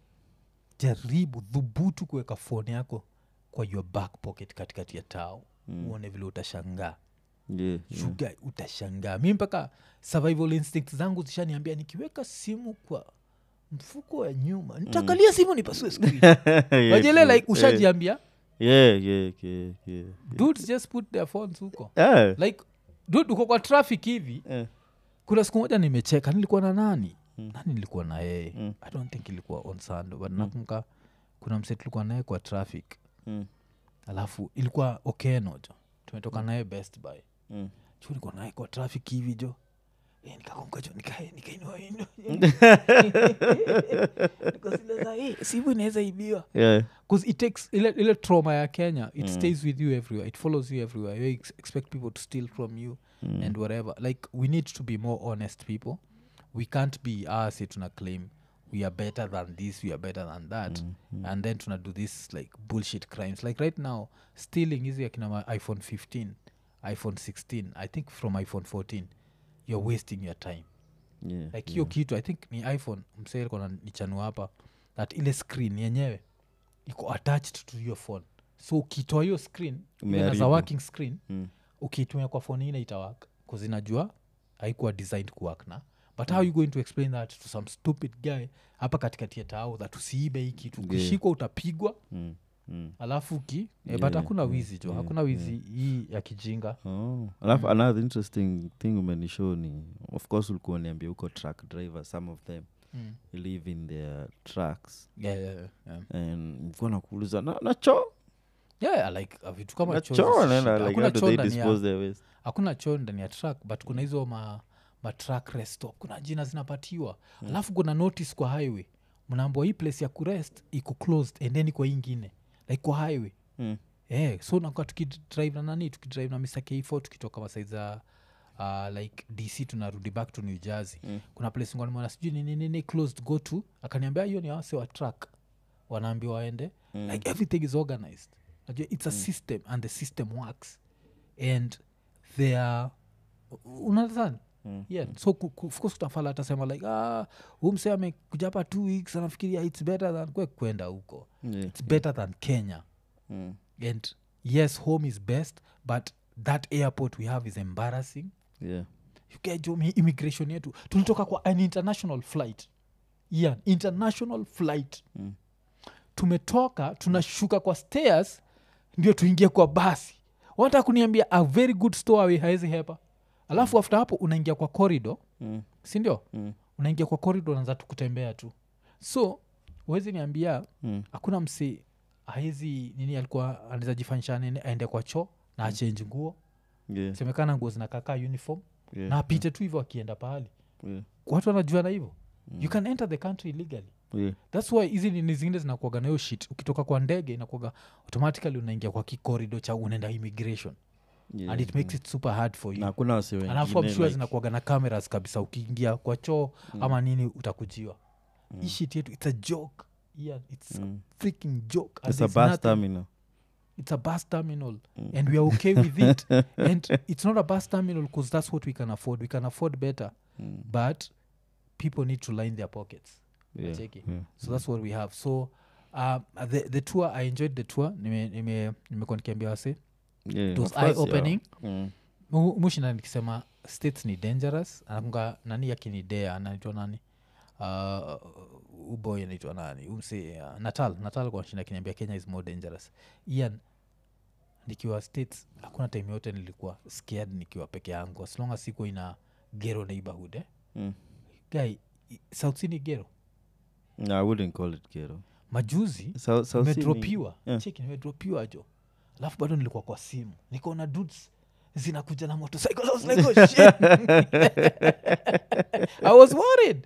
jaribu dhubutu kuweka foni yako kwa your back pocket katikati ya tao Mm. uone vile utashangaa Yeah, yeah. shuga utashangaa mi mpaka survival instinct zangu zishaniambia nikiweka simu kwa mfuko wa nyuma nitakalia simu nipasue screen Yeah, wajele true. like ushajiambia yeah, yeah, yeah, yeah. dudes just put their phones huko Yeah. like dude uko kwa traffic hivi Yeah. kuna siku moja nimecheka nilikuwa na nani Mm. nani nilikuwa na yeye Mm. i don't think ilikuwa on sando but nakumka kuna mse tulikuwa naye kwa traffic Mm, alafu ilikuwa okeno jo tumetoka naye best buy mm. chu nilikuwa naye kwa traffic hivi jo Eh, nikakumka jo nika- nikainua ino nikasilaza hey, simu inaweza ibiwa Yeah. bcause it takes ile, ile trauma ya kenya it Mm. stays with you everywhere it follows you everywhere you ex- expect people to steal from you Mm. and whatever like we need to be more honest people we can't be ah say tuna claim we are better than this we are better than that Mm, mm. and then tuna do this like bullshit crimes like right now stealing hizi akina ma iphone 15 iphone 16 i think from iphone 14 you're wasting your time Yeah, like hiyo yeah. kitu i think ni iphone mseekona nichanua hapa that ile screen yenyewe iko attached to your phone so ukitoa hiyo screen even as a Umeharibu. working screen Mm. ukiitumia kwa phone ine itawak kuzinajua haikuwa designed kuwork na but how you going to explain that to some stupid guy hapa katikati ya tao that usiibe hii kitu Yeah. ukishikwa utapigwa Mm, mm. alafu ki yeah, Yeah, but hakuna yeah, wizi jo yeah, hakuna wizi hii ya kijinga Oh. alafu another interesting thing umenishow ni of course ulikuwa niambia huko truck driver some of them mm. live in their trucks yeah, yeah, yeah, yeah. and nilikuwa nakuuliza na, na choo yeah, like uh, vitu kama na choo choo zisi nena shida. like Hakuna how do choo they ndani ya- dispose their waste hakuna choo ndani ya truck but kuna hizo ma, ma truck rest stop kuna jina zinapatiwa alafu kuna notice kwa highway mnaambua hii place ya kurest iko closed and then iko ingine like kwa highway Mm. yeah, so nakuwa tukidrive na nani tukidrive na mr k4 tukitoka masai za uh, like dc tunarudi back to new jersey Mm. kuna place nganimona sijui nini nini closed go to akaniambia hiyo ni wase wa truck wanaambiwa waende Mm. like everything is organized najua it's a system and the system works and they are unadhani yeah. so ku- ku- of course kutafala atasema like ah, umse amekuja hapa two weeks anafikiria its better than kwe kwenda huko Yeah. its better than kenya Mm. and yes home is best but that airport we have is embarrassing Yeah. ukejo immigration yetu tulitoka kwa an international flight yeah, international flight Mm. tumetoka tunashuka kwa stairs ndio tuingie kwa basi wanataka kuniambia a very good story haezi hepa alafu after hapo unaingia kwa corridor Mm. sindio Mm. unaingia kwa corridor unaanza tu kutembea tu so huwezi niambia Mm. hakuna msi haezi nini alikuwa anaweza jifanyisha nini aende kwa choo na achenji nguo Yeah. semekana nguo zinakakaa uniform Yeah. na apite tu hivyo akienda pahali Yeah. watu wanajuana hivyo you can enter the country illegally Yeah. thats why hizi nini zingine zinakuaga nayo shit ukitoka kwa ndege inakuaga automatically unaingia kwa kikorido cha unaenda immigration Yeah. and it makes it super hard for you na kuna wasi alafu I'm wengine sure like- zinakuaga na cameras kabisa ukiingia kwa choo ama nini utakujiwa mm. hii shit yetu it's a joke yeah, it's Mm. a freaking joke and It's a there's bus nothing- terminal it's a bus terminal and we are okay with it and it's not a bus terminal because that's what we can afford we can afford better but people need to line their pockets Yeah. Cheki. Yeah. so that's what we have so um, the, the tour i enjoyed the tour nimekuwa nime, nimekuwa nikiambia wase Yeah, it was of course, eye opening yeah. Mm. Mu- mushinda nikisema states ni dangerous anakunga nani yakinidea anaitwa nani uh, uboy anaitwa nani umse uh, natal natal kwa shinda kiniambia kenya is more dangerous ian nikiwa states hakuna time yote nilikuwa scared nikiwa peke yangu as long as siko ina gero neighborhood eh? Mm. guy i- south sea ni gero No, I wouldn't call it ghetto. majuzi South- South Sea ni- nimedropiwa Yeah. cheki nimedropiwa jo alafu bado nilikuwa kwa simu nikaona dudes zinakuja na motorcycle. I was like, oh, shit. I was worried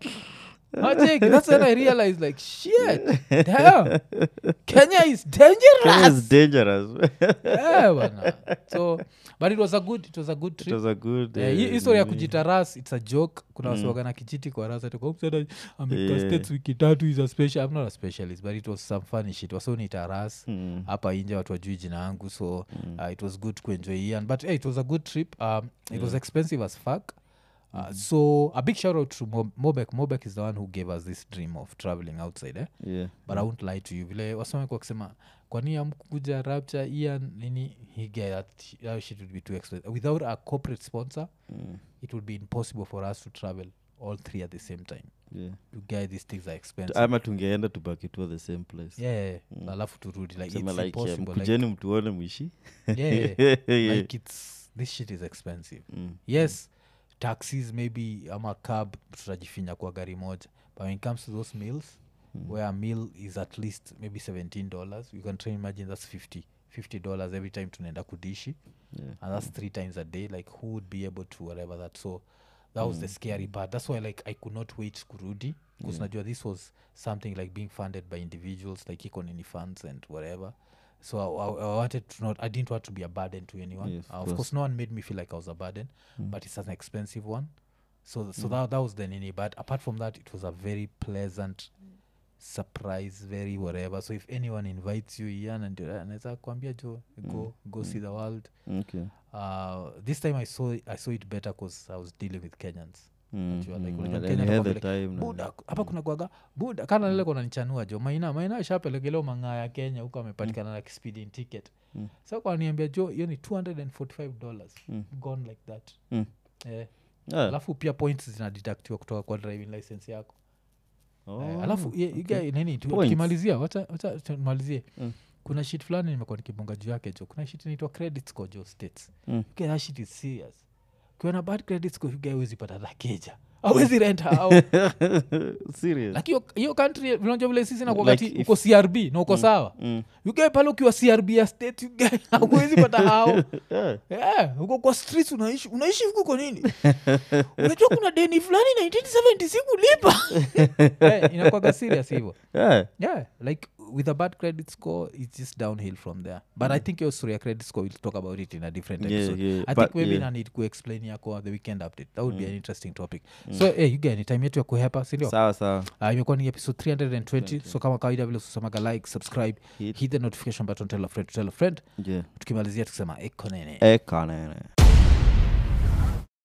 Majik, that's when I realized like shit damn Kenya is Kenya dangerous is dangerous. yeah, bana. so but it was a good it was a good it trip was a good. Eh, uh, hii historia ya nini. kujita ras its a joke kuna Mm. wasiwaga na kijiti kwa ras amekaa Yeah. states wiki tatu is a special i'm not a specialist but it was some funny shit wasonita ras Mm. hapa inje watu wajui jina yangu so Mm. uh, it was good kuenjoy ian but hey, it was a good trip um, it was expensive as fuck uh, so a big shout out to Mo- mobek mobek is the one who gave us this dream of traveling outside eh? Yeah. but i won't lie to you vile wasome kwa kusema kwani amkuja rapture ian nini he get that, that shit would be too expensive without a corporate sponsor Mm. it would be impossible for us to travel all three at the same time Yeah. you guy these things are expensive ama tungeenda tubaki tu at the same place yeah, yeah, yeah. alafu turudi like Sema it's like, um, impossible like, kujeni mtuone mwishi yeah, yeah. Yeah. like it's this shit is expensive Mm. yes taxis maybe ama cab tutajifinya kwa gari moja but when it comes to those meals Mm. where a meal is at least maybe 17 dollars you can try and imagine that's 50 50 dollars every time tunaenda kudishi Yeah. and that's three times a day like who would be able to whatever that so that was the scary part that's why like i could not wait kurudi because najua this was something like being funded by individuals like economy funds and whatever so I, I, I wanted to not i didn't want to be a burden to anyone Yes, of uh, of course. course no one made me feel like i was a burden but it's an expensive one so so that, that was the nini but apart from that it was a very pleasant surprise very whatever so if anyone invites you ian and anaweza kuambia jo go go see the world Okay. uh, this time I saw, I saw it better because I was dealing with Kenyans. Mm, Unajua, like, mm, unajua and Kenya you had atakwambia the like, time na- buda hapa kuna kwaga buda kana lile kona nichanua jo maina maina shapelekeleo mang'aa ya kenya huko amepatikana na speeding ticket Mm. sa kwaniambia jo hiyo ni 245 dollars Mm. gone like that Mm. eh, Ah. alafu pia points zinadidaktiwa kutoka kwa driving license yako Oh, Eh, alafu ye- you guy, nini tu- Points. tukimalizia wacha wacha tumalizie Mm. kuna shit fulani nimekuwa nikibonga juu yake jo kuna shit inaitwa credit score jo states Mm. okay, that shit is serious ukiwa na bad credit score you guy huwezi pata dhakeja awezi rent au Serious? like hiyo- hiyo country vinajua vile sisi nakuagati Like if- uko crb na uko sawa Mm. ugae pale ukiwa crb ya state ugae auwezi pata hao Yeah. yeah, uko kwa streets unaishi unaishi huku kwa nini unajua kuna deni fulani 1970 sikulipa yeah, inakwaga serious hivyo Yeah. yeah like with a bad credit score it's just downhill from there but i think your story ya credit score we'll talk about it in a different Yeah, episode yeah, i but think maybe yeah. na need kuexplain yako the weekend update that would be an interesting topic so hey, you get ni time yetu ya kuhepa sindio sawa sawa uh, imekuwa ni episode 320 so kama kawaida vile susemaga like subscribe Hit. hit the notification button tell a friend to tell a friend yeah. tukimalizia tukisema ekonene ekanene